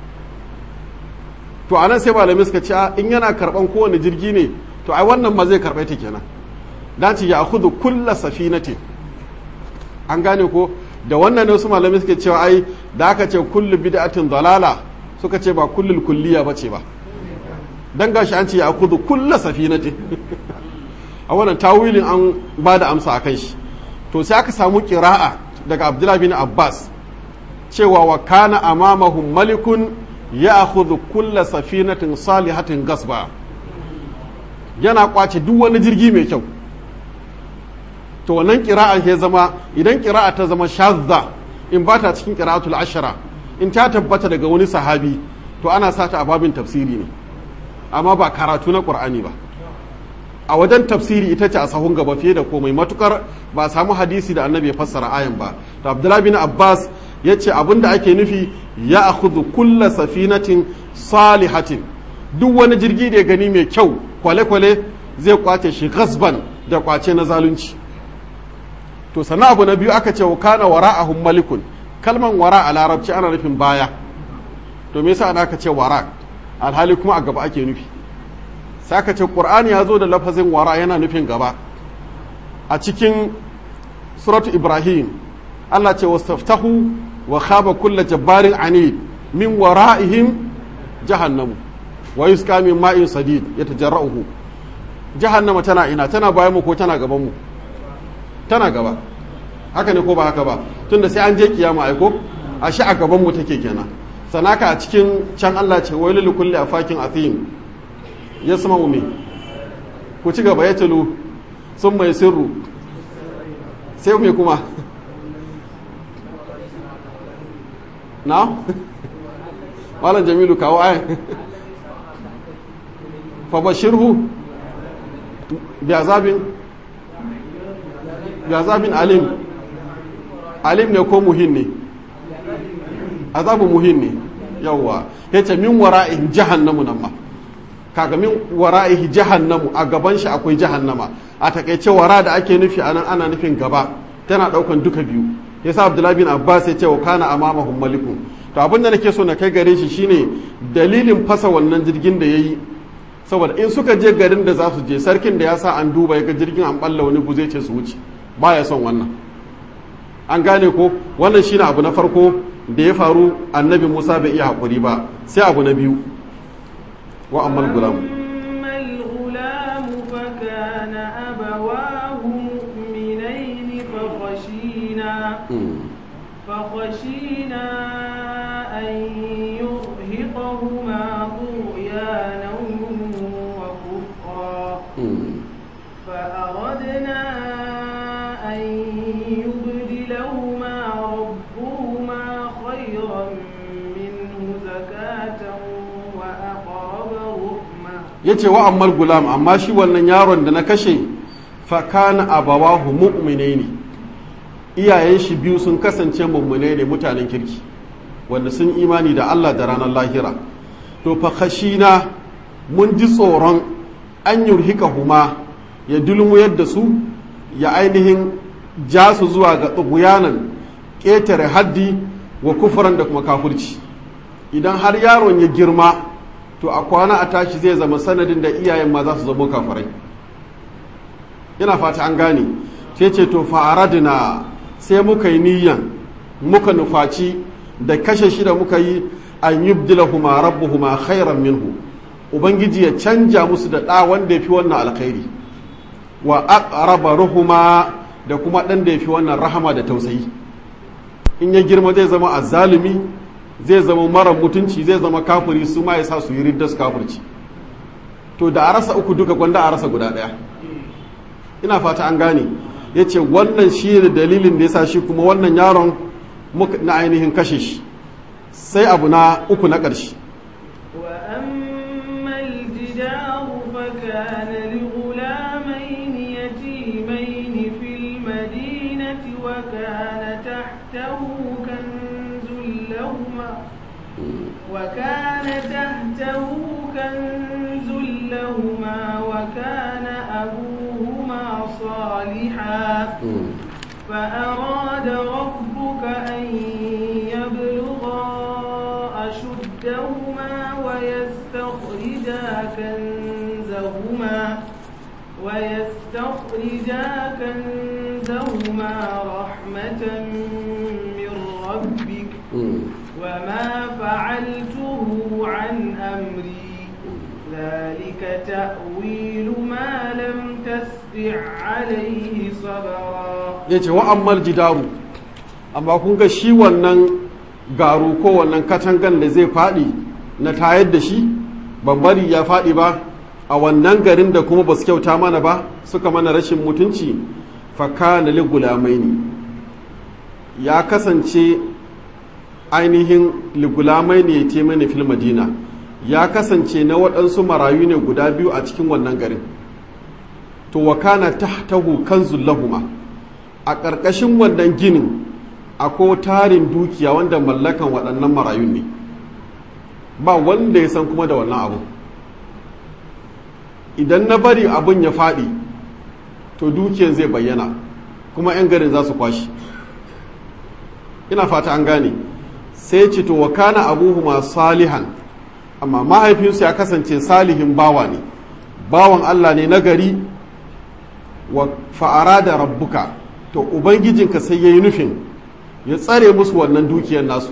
to anan sai malamai suka ce in yana karɓan kowane jirgi ne to ai wannan ma zai karɓe ta kenan dace ya kuzu kulla safinatin an gane ko da wannan ne wasu malamai suke cewa ai da aka ce kullu bid'atin dalala suka ce ba kullul kulliya bace ba dan gashi an ce ya kudu kullu safinati a wannan tawilin an ba da amsa akan shi to sai aka samu qira'a daga Abdullah bin Abbas cewa wa kana amamahum malikun ya'khudhu kulla safinatin salihatin gasba yana kwace duk wani jirgi mai kyau to wannan kira'a ya zama idan kira'a ta zama shazza in ba ta cikin kira'atul ashara in ta tabbata daga wani sahabi to ana sata a babin tafsiri ne amma ba karatu na qur'ani ba a wajen tafsiri ita ce a sahun gaba fiye da komai matukar ba samu hadisi da annabi ya fassara ayan ba to abdullahi bin abbas ya ce abinda ake nufi ya akhudhu kulla safinatin salihatin duk wani jirgi da ya gani mai kyau kwale-kwale zai kwace shi gasban da kwace na zalunci to sannan abu na biyu aka ce wa kana wara'ahum malikun kalman wara a larabci ana nufin baya to me yasa aka ce wara alhali kuma a gaba ake nufi sai aka ce qur'ani ya zo da lafazin wara yana nufin gaba a cikin suratu ibrahim Allah ce wastaftahu wa khaba kulla jabbarin anid min wara'ihim jahannamu wa yusqa min ma'in sadid yatajarra'uhu jahannama tana ina tana bayan mu ko tana gaban mu tana gaba haka ne ko ba haka ba tunda sai an je kiyama aiko a shi a gaban mu take kenan sanaka a cikin can Allah ce wai lil kulli afakin athim yasma umi ku ci gaba ya tulu sun mai sirru sai me kuma na malam jamilu kawo ayan fa bashirhu bi azabin azabin alim alim ne ko muhin ne azabin muhin ne yawwa ya ce min wara'in jahannamu nan ma kaga min wara'ihi jahannamu a gaban shi akwai jahannama a takaice wara da ake nufi anan ana nufin gaba tana daukan duka biyu yasa abdullahi bin abbas ya ce wa kana amamahum malikun to abin da nake so na kai gare shi shine dalilin fasa wannan jirgin da yayi saboda in suka je garin da za su je sarkin da ya sa an duba ya ga jirgin an balla wani guzai ce su wuce baya son wannan an gane ko wannan shine abu na farko da ya faru annabi musa bai iya haƙuri ba sai abu na biyu wa ammal gulam فخشينا أن يرهقهما طغيانا وكفرا فأردنا أن يبدلهما ربهما خيرا منه زكاة وأقرب رحمة yace wa ammal gulam amma shi wannan yaron da na kashe fa kana abawahu mu'minaini iyayen shi biyu sun kasance mummune ne mutanen kirki wanda sun imani da Allah da ranar lahira to fa khashina mun ji tsoron an yurhika huma ya dulmuyar da su ya ainihin ja su zuwa ga tsuguyanan ƙetare haddi wa kufuran da kuma kafurci idan har yaron ya girma to a kwana a tashi zai zama sanadin da iyayen ma za su zama kafirai ina fata an gane sai ce to fa'aradina sai muka yi niyyan muka nufaci da kashe shi da muka yi an yubdilahuma rabbuhuma khairan minhu ubangiji ya canja musu da ɗa wanda ya fi wannan alkhairi wa aqraba ruhuma da kuma ɗan da ya fi wannan rahama da tausayi in ya girma zai zama azzalumi zai zama mara mutunci zai zama kafiri su ma ya sa su yi riddas kafirci to da a rasa uku duka gwanda a rasa guda ɗaya ina fata an gane ya ce wannan shi ne dalilin da ya sa shi kuma wannan yaron na ainihin kashe shi sai abu na uku na ƙarshe وأما الجدار فكان لغلامين يتيمين في المدينة وكان تحته كنز لهما وكان تحته كنز لهما وكان أبوهما صالحا فأراد ربك أن يبلغا أشدهما ويستخرجا كنزهما ويستخرجا كنزهما رحمة من ربك وما فعلته عن أمري ذلك تأويل ما لم تستع عليه صبرا yace wa ammal jidaru amma kun ga shi wannan garu ko wannan katangan da zai faɗi na tayar da shi ban bari ya faɗi ba a wannan garin da kuma ba su kyauta mana ba suka mana rashin mutunci fakana li gulamaini ya kasance ainihin ligulamai ne ya mani fil madina ya kasance na waɗansu marayu ne guda biyu a cikin wannan garin to wa kana tahtahu kanzul lahuma a ƙarƙashin wannan ginin akwai tarin dukiya wanda mallakan waɗannan marayun ne ba wanda ya san kuma da wannan abu idan na bari abun ya faɗi to dukiyan zai bayyana kuma 'yan garin za su kwashi ina fata an gane sai ce to wa kana abuhuma salihan amma mahaifinsu ya kasance salihin bawa ne bawan Allah ne na gari wa fa'ara da rabbuka to ubangijinka sai ya yi nufin ya tsare musu wannan dukiyar nasu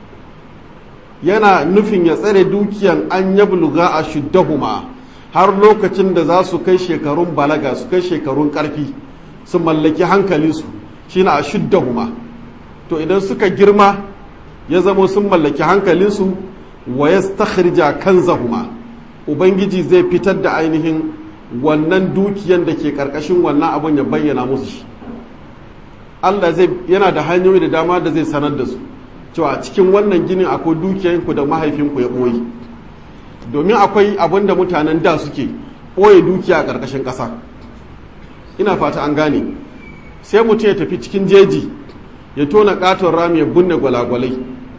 yana nufin ya tsare dukiyan an yabluga a shuddahuma har lokacin da za su kai shekarun balaga su kai shekarun karfi su mallaki hankalinsu shine a shuddahuma to idan suka girma ya zamo sun mallaki hankalinsu wa ya stakhrija kanzahuma ubangiji zai fitar da ainihin wannan dukiyan da ke karkashin wannan abun ya bayyana musu shi Allah zai yana da hanyoyi da dama da zai sanar da su cewa cikin wannan ginin akwai dukiyanku da mahaifinku ya ɓoye domin akwai abin da mutanen da suke ɓoye dukiya a ƙarƙashin ƙasa ina fata an gane sai mutum ya tafi cikin jeji ya tona ƙaton rami ya binne gwalagwalai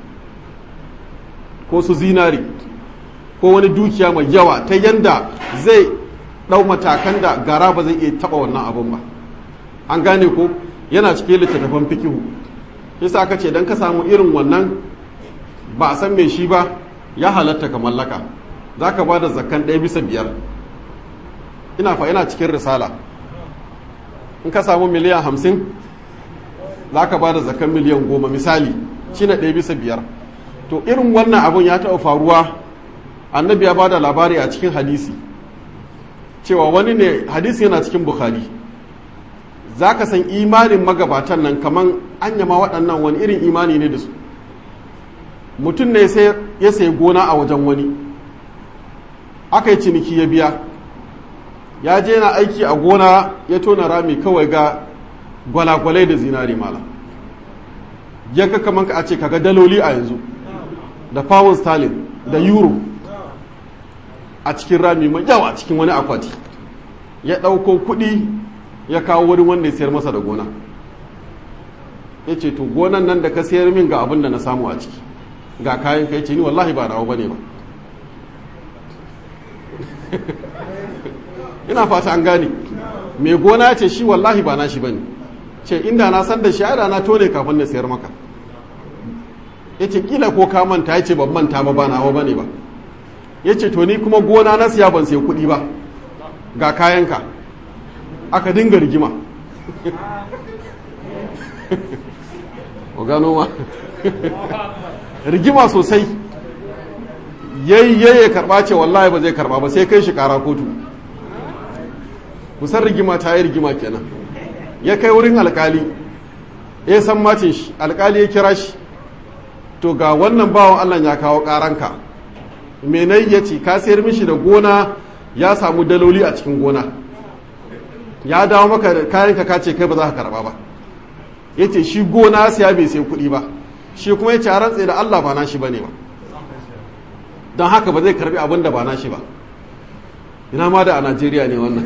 ko su zinari ko wani dukiya mai yawa ta yanda zai ɗau matakan da gara ba zai iya taɓa wannan abin ba an gane ko yana cikin littattafan fikihu yasa aka ce don ka samu irin wannan ba a san mai shi ba ya halatta ka mallaka za ka ba da zakan ɗaya bisa biyar ina fa yana cikin risala in ka samu miliyan hamsin za ka ba da zakan miliyan goma misali shi na ɗaya bisa biyar to irin wannan abun ya taɓa faruwa annabi ya ba da labari a cikin hadisi cewa wani ne hadisi yana cikin bukhari za ka san imanin magabatan nan kaman anyama waɗannan wani irin imani ne da su mutum ne ya sayi gona a wajen wani aka yi ciniki ya biya ya je na aiki a gona ya tona rami kawai ga gwalagwalai da zinari mala ya ga kaman ka a ce kaga daloli a yanzu da pound sterling da euro a cikin rami mai yawa a cikin wani akwati ya ɗauko kuɗi ya kawo wurin wanda ya sayar masa da gona ya ce to gonan nan da ka sayar min ga abin da na samu a ciki ga kayan ka ce ni wallahi ba nawa bane ba ina fata an gane mai gona ce shi wallahi ba nashi bane ce inda na san da shi da na tone kafin na sayar maka ya ce kila ko ka manta ya ce ban manta ba ba nawa bane ba ya ce to ni kuma gona na siya ban sai kuɗi ba ga kayanka aka dinga rigima gano ma rigima sosai yayye ya karba ce wallahi ba zai karba ba sai kai shi kara kotu kusan rigima ta yi rigima kenan ya kai wurin alkali ya san macin shi alkali ya kira shi to ga wannan bawan allah ya kawo karanka menai ya ce ka sayar mishi da gona ya samu daloli a cikin gona ya dawo maka kayanka ka ce kai ba za ka karba ba ya ce shi gona siya bai sai kuɗi ba shi kuma ya ce a rantse da Allah ba na shi ba ne ba don haka ba zai karbi abin da ba na shi ba ina ma da a Najeriya ne wannan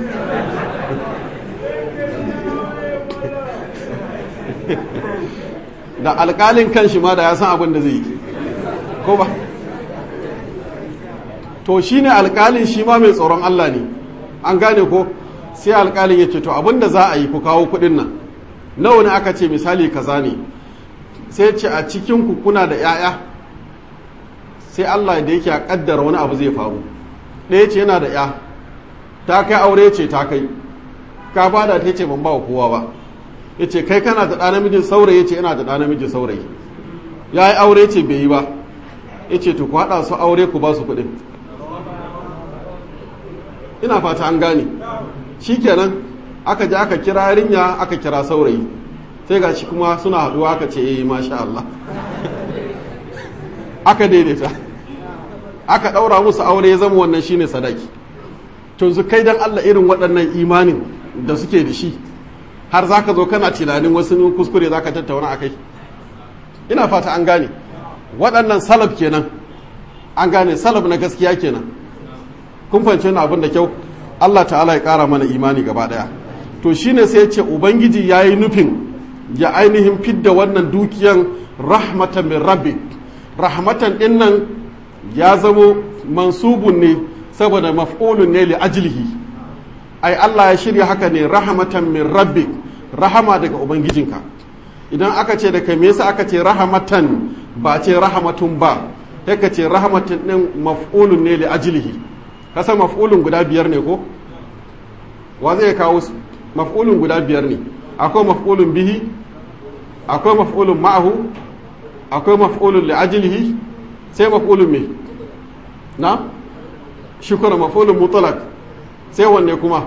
da alƙalin kan shi ma da ya san abin da zai yi ko ba to shine alkalin shi ma mai tsoron Allah ne an gane ko sai alkalin ya ce to abinda za a yi ku kawo kudin nan nawa ne aka ce misali kaza ne sai ce a cikin ku kuna da 'ya'ya sai Allah da yake a kaddara wani abu zai faru ɗaya ce yana da 'ya ta kai aure ce ta kai ka bada ta ce ban ba wa kowa ba ya ce kai kana da ɗa namijin saurayi ya ce yana da ɗa namijin saurayi ya yi aure ce bai yi ba ya ce to ku haɗa su aure ku ba su kuɗin ina fata an gane shi kenan aka je aka kira yarinya aka kira saurayi sai ga shi kuma suna haɗuwa aka ce eh masha Allah aka daidaita aka ɗaura musu aure ya zama wannan shine sadaki to zu kai dan Allah irin waɗannan imanin da suke da shi har za ka zo kana tunanin wasu kuskure za ka tattauna a kai ina fata an gane waɗannan salaf kenan an gane salaf na gaskiya kenan kun fahimci wani abin da kyau Allah ta'ala ya ƙara mana imani gaba ɗaya to shine sai ya ce ubangiji ya yi nufin ya ainihin fidda wannan dukiyan rahmatan min rabbi rahmatan ɗin nan ya zamo mansubun ne saboda maf'ulun ne li ajlihi ai Allah ya shirya haka ne rahmatan min rabbi rahama daga ubangijinka idan aka ce da kai me yasa aka ce rahmatan ba ce rahmatun ba sai ka ce rahmatan din maf'ulun ne li ajlihi kasa maf'ulun guda biyar ne ko wa zai kawo maf'ulun guda biyar ne akwai maf'ulun bihi akwai maf'ulun ma'ahu akwai maf'ulun li ajlihi sai maf'ulun me na shukura maf'ulun mutlaq sai wanne kuma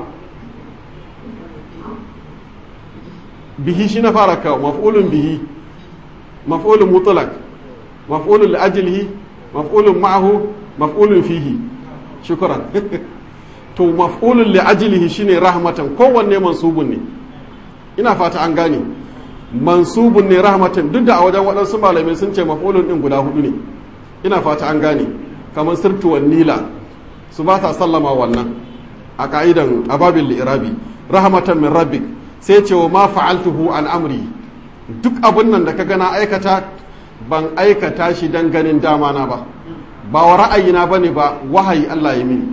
bihi shi na fara kawo maf'ulun bihi maf'ulun mutlaq maf'ulun li'ajlihi maf'ulun ma'ahu maf'ulun fihi shukran to maf'ulun li'ajlihi shine rahmatan kowanne mansubun ne ina fata an gane mansubun ne rahmatan duk da a wajen waɗansu malamai sun ce maf'ulun din guda hudu ne ina fata an gane kamar sirtuwan nila su ba ta sallama wannan a ka'idan ababil li'irabi rahmatan min rabbik sai ce wa ma fa'altuhu an amri duk abin nan da ka gana aikata ban aikata shi dan ganin dama na ba ba wa ra'ayina bane ba wahayi Allah ya mini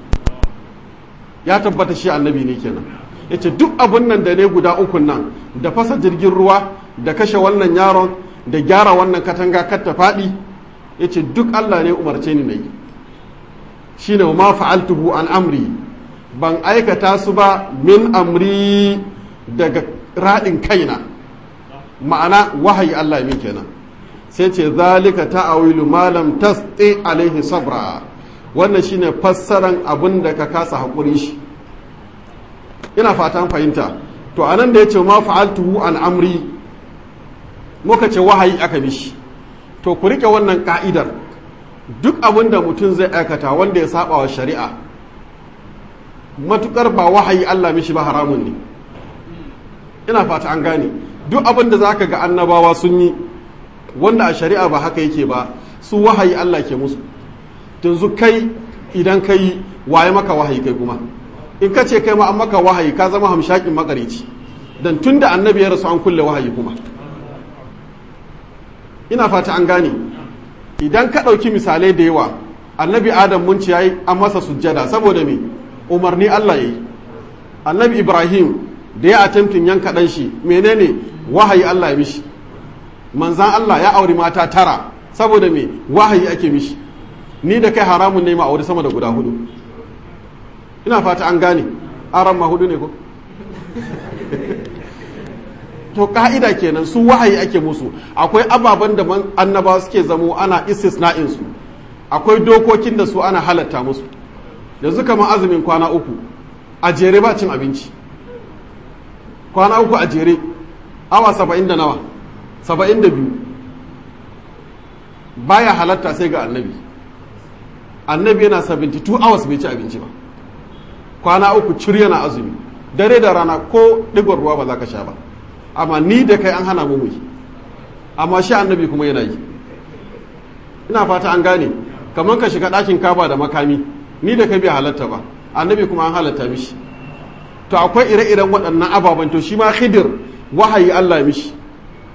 ya tabbata shi annabi ne kenan yace duk abin nan da ne guda ukun nan da fasa jirgin ruwa da kashe wannan yaron da gyara wannan katanga kar ta faɗi yace duk Allah ne umarce ni nayi shine wa ma fa'altuhu an amri ban aikata su ba min amri daga raɗin kaina ma'ana wahayi Allah min kenan sai ce zalika ta'awilu malam tasdi alaihi sabra wannan shine fassaran abin da ka kasa haƙuri shi ina fatan fahimta to anan da yace ma fa'altuhu an amri muka ce wahayi aka mishi to ku rike wannan ka'idar duk abin da mutum zai aikata wanda ya saba wa shari'a matukar ba wahayi Allah mishi ba haramun ne ina fata an gane duk abin da zaka ga annabawa sun yi wanda a shari'a ba haka yake ba su wahayi Allah ke musu yanzu kai idan ka yi waye maka wahayi kai kuma in ka ce kai ma an maka wahayi ka zama hamshakin makarici dan tun da annabi ya rasu an kulle wahayi kuma ina fata an gane idan ka ɗauki misalai da yawa annabi adam mun ci yayi an masa sujjada saboda me umarni Allah yayi annabi ibrahim da ya attempting yanka ɗan shi menene wahayi Allah ya mishi manzan Allah ya auri mata tara saboda me wahayi ake mishi ni da kai haramun ne ma auri sama da guda hudu ina fata an gane aran ma hudu ne ko to ka'ida kenan su wahayi ake musu akwai ababen da annaba suke zamo ana istisna'in su akwai dokokin da su ana halatta musu yanzu kamar azumin kwana uku a jere ba cin abinci kwana uku a jere awa saba'in da nawa saba'in da biyu baya halatta sai ga annabi annabi yana 72 hours bai ci abinci ba kwana uku cir yana azumi dare da rana ko digon ruwa ba za ka sha ba amma ni da kai an hana mu yi amma shi annabi kuma yana yi ina fata an gane kamar ka shiga ɗakin kaba da makami ni da kai bai halatta ba annabi kuma an halatta mishi to akwai ire-iren waɗannan ababen to shi ma khidir wahayi Allah mishi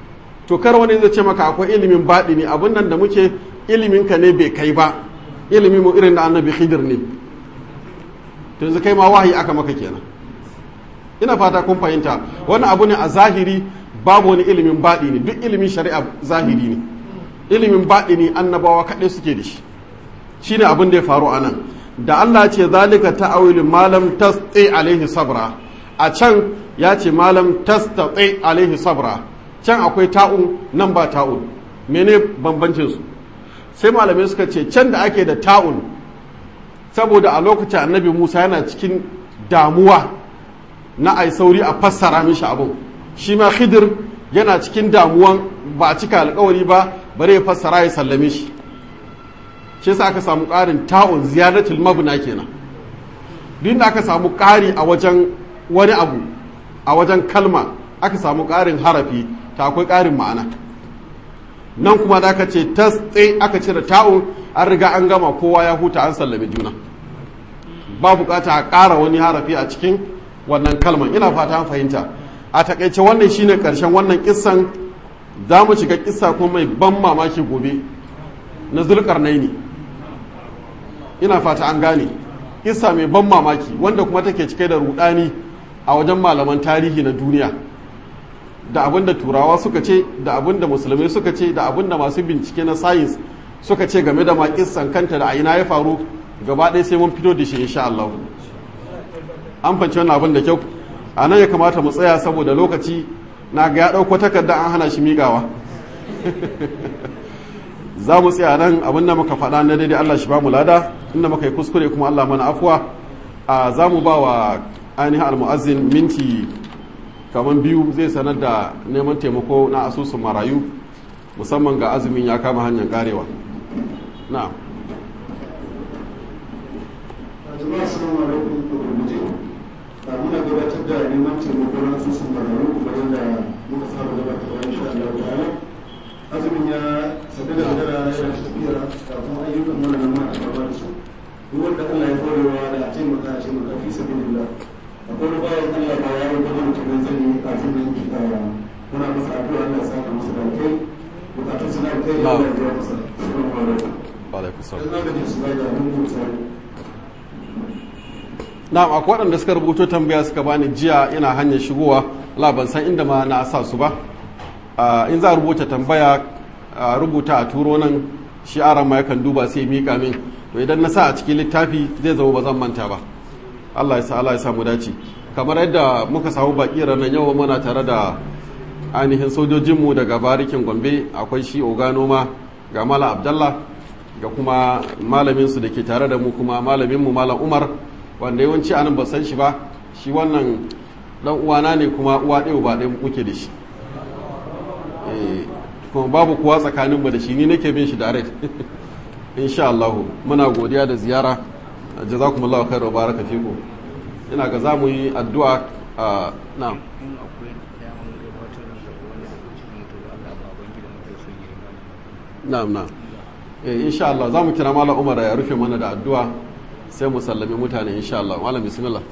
to kar wani zai ce maka akwai ilimin baɗi ne abin nan da muke ilimin ka ne bai kai ba ilimin mu irin da annabi khidir ne to yanzu kai ma wahayi aka maka kenan ina fata kun fahimta wani abu ne a zahiri babu wani ilimin baɗi ne duk ilimin shari'a zahiri ne ilimin baɗi ne annabawa kaɗai suke da shi shine abin da ya faru a nan da Allah ce zalika ta'awilu malam tasti alaihi sabra a can ya ce malam tastati alaihi sabra can akwai ta'un nan ba ta'un mene bambancin su sai malamai suka ce can da ake da ta'un saboda a lokacin annabi Musa yana cikin damuwa na ai sauri a fassara mishi abun shi ma khidir yana cikin damuwan ba a cika alkawari ba bare ya fassara ya sallame shi shi sa aka samu ƙarin ta'un ziyaratul mabna kenan duk da aka samu ƙari a wajen wani abu a wajen kalma aka samu ƙarin harafi ta akwai ƙarin ma'ana nan kuma da aka ce tsaye aka cire ta'un an riga an gama kowa ya huta an sallame juna ba bukata a ƙara wani harafi a cikin wannan kalman ina fata an fahimta a takaice wannan shine ƙarshen wannan kissan za mu shiga kissa kuma mai ban mamaki gobe na zulkarnaini ina fata an gane kissa mai ban mamaki wanda kuma take cike da rudani a wajen malaman tarihi na duniya da abin da turawa suka ce da abin da musulmai suka ce da abin da masu bincike na sayins suka ce game da makissan kanta da aina ya faru gaba ɗaya sai mun fito da shi insha Allah an fanci wannan abin da kyau a nan ya kamata mu tsaya saboda lokaci na ga ya ɗauko takarda an hana shi miƙawa za mu tsaya nan abin da muka faɗa na daidai Allah shi ba mu lada inda muka yi kuskure kuma Allah mana afuwa a za mu ba wa ainihin almu'azzin minti kamar biyu zai sanar da neman taimako na asusun marayu musamman ga azumin ya kama hanyar karewa na muna gabatar da neman taimako na asusun marayu kuma yadda muka saba gabatarwa insha Allah ta'ala azumin ya sabi da dara ya shi tafiya kafin ayyukan wannan ma a gaba da su duk wanda Allah ya horewa da a taimaka a taimaka fi sabilillah akwai bayan Allah ba ya rubuta mutum nan zan yi azumin muna masa addu'a Allah ya saka masa da kai bukatun suna da kai Allah ya biya masa assalamu alaikum alaikum salam dan zaka ji su da mun mutu na akwai waɗanda suka rubuto tambaya suka bani jiya ina hanyar shigowa la ban san inda ma na sa su ba in za a rubuta tambaya a rubuta a turo nan shi aran ma yakan duba sai mika min to idan na sa a cikin littafi zai zama ba zan manta ba Allah ya sa Allah ya samu dace kamar yadda muka samu baki ranar yau muna tare da ainihin sojojinmu daga barikin Gombe akwai shi Ogano ma ga Malam Abdallah ga kuma malamin su da ke tare da mu kuma malamin mu Malam Umar wanda yawanci anan ba san shi ba shi wannan dan uwana ne kuma uwa ɗaya ba ɗaya muke da shi kuma babu kuwa tsakaninmu da shi ni nake bin shi direct insha Allah muna godiya da ziyara jazakumullahu khairu wa baraka fiku ina ga zamu yi addu'a a na'am na'am na'am eh insha Allah zamu kira mallam Umar ya rufe mana da addu'a sai mu sallami mutane insha Allah mallam bismillah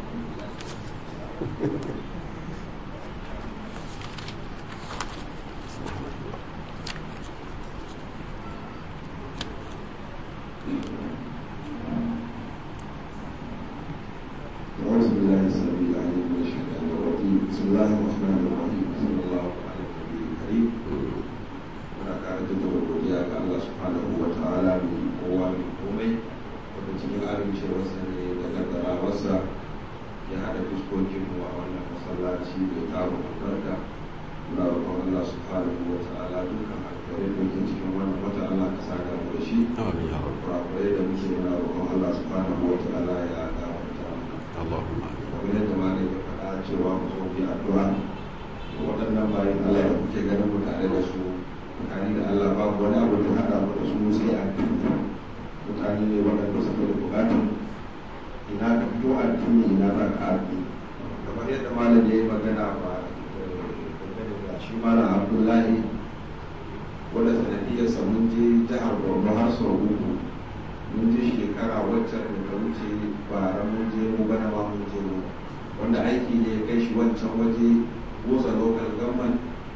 أعوذ بالله السميع العليم من الشيطان الرجيم بسم الله الرحمن الرحيم صلى الله على النبي الكريم muna ƙara jaddada godiya ga Allah subhanahu wa ta'ala mai kowa mai komai wanda cikin amincewarsa ne da kaddarawarsa ya haɗa fuskokin mu a wannan masallaci mai tarin albarka muna roƙon Allah subhanahu wa ta'ala dukkan alkhairai da ke cikin wannan wata Allah ka saka mu da shi amin ya rabb kurakurai da muke muna roƙon Allah subhanahu wa ta'ala ya gafarta mana Allahumma kamar yadda ma ya faɗa cewa mu zo mu yi addu'a waɗannan bayan Allah da kuke ganin mu tare da su mutane da Allah babu wani abu da haɗa mu da su sai addini mutane ne waɗanda suke da buƙatun ina ka fito addini ina za ka addini kamar yadda malam ya yi magana ba dangane da shi malam Abdullahi wanda sanadiyarsa mun je jihar Borno har sau uku mun je shekara waccan da ta wuce bara mun je mu bana ma mun je mu wanda aiki ne ya kai shi wancan waje goza local government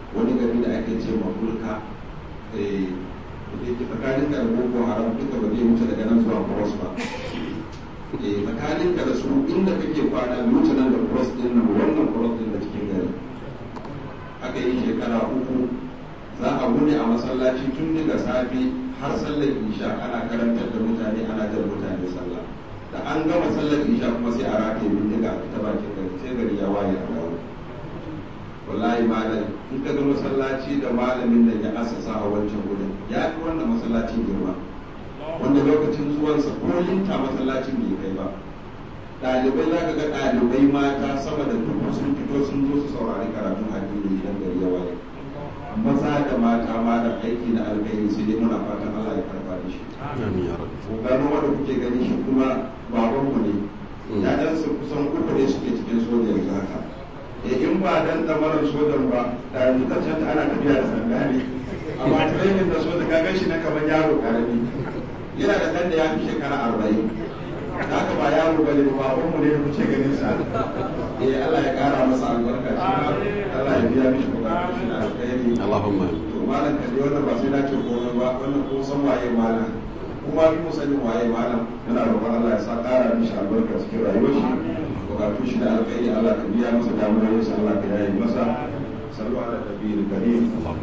wani gari da ake ce mafulka da ke tsakanin da boko haram duka ba zai wuce daga nan zuwa cross ba tsakanin ka da su inda kake kwana wuce nan da cross din nan wannan cross din da cikin gari aka yi shekara uku za a wuni a masallaci tun daga safe har sallar isha ana karantar da mutane ana jan mutane sallah da an gama sallar isha kuma sai a rataye bindiga a fita bakin gari sai gari ya waye a dawo wallahi malam in ka ga masallaci da malamin da ya asasa a wancan wurin ya fi wannan masallacin girma wanda lokacin zuwansa ko linta masallacin bai kai ba ɗalibai za ka ga ɗalibai mata sama da dubu sun fito sun zo su saurari karatun addini idan gari ya waye maza da mata ma da aiki na alkhairi sai dai muna fatan Allah ya karba da shi gano wanda kuke gani shi kuma babanmu ne ‘ya'yansa kusan uku ne suke cikin soja yanzu haka e in ba dan damarar sojan ba da yanzu ta can ana tafiya da sanda ne amma training da soja ka shi na kamar yaro karami yana da ɗan da ya fi shekara arba'in haka ba yaro bane ba babanmu ne da kuke ganin sa eh Allah ya kara masa albarka shi Allah ya biya mishi bukatun shi na alkhairi Allahumma to malam ka dai wannan ba sai na ce komai ba wannan ko san waye malam kuma bi mu sanin waye malam yana roƙon Allah ya sa ƙara mishi albarka cikin rayuwar shi bukatun shi da alkhairi Allah ka biya masa damuwar sa Allah ka yaye masa sallu ala nabiyil karim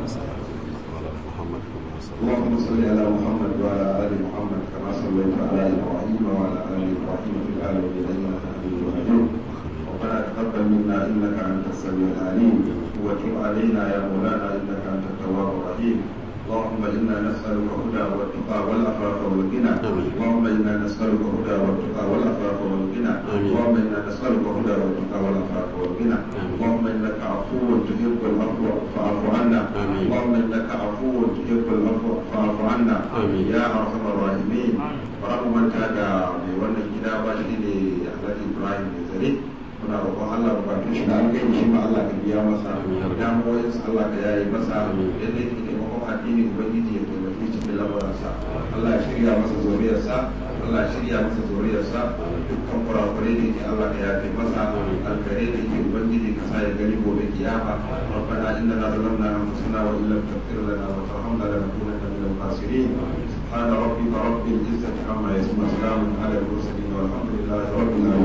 اللهم صل على محمد وعلى ال محمد كما صليت على ابراهيم وعلى ال ابراهيم في العالمين انك حميد مجيد ربنا تقبل منا انك انت السميع العليم وتب علينا يا مولانا انك انت التواب الرحيم اللهم انا نسالك الهدى والتقى والعفاف والغنى اللهم انا نسالك الهدى والتقى والعفاف والغنى اللهم انا نسالك الهدى والتقى والعفاف والغنى اللهم انك عفو تحب العفو فاعف عنا اللهم انك عفو تحب العفو فاعف عنا يا ارحم الراحمين babu manta da mai wannan gida ba shi ne alhaji ibrahim mai zare muna roƙon allah bukatun shi da alkai shi ma allah ka biya masa damuwoyin sa allah ka yayi masa yadda yake taimakon addini ubangiji ya taimaki cikin lamuransa allah ya shirya masa zuriyarsa allah ya shirya masa zuriyarsa dukkan kurakurai da yake allah ka yafe masa alkare da yake ubangiji ka sa ya gani gobe kiyama ربنا اننا ظلمنا انفسنا وان لم تغفر لنا وترحمنا لنكونن من الخاسرين سبحان ربك رب العزه عما يصفون وسلام على المرسلين والحمد لله رب العالمين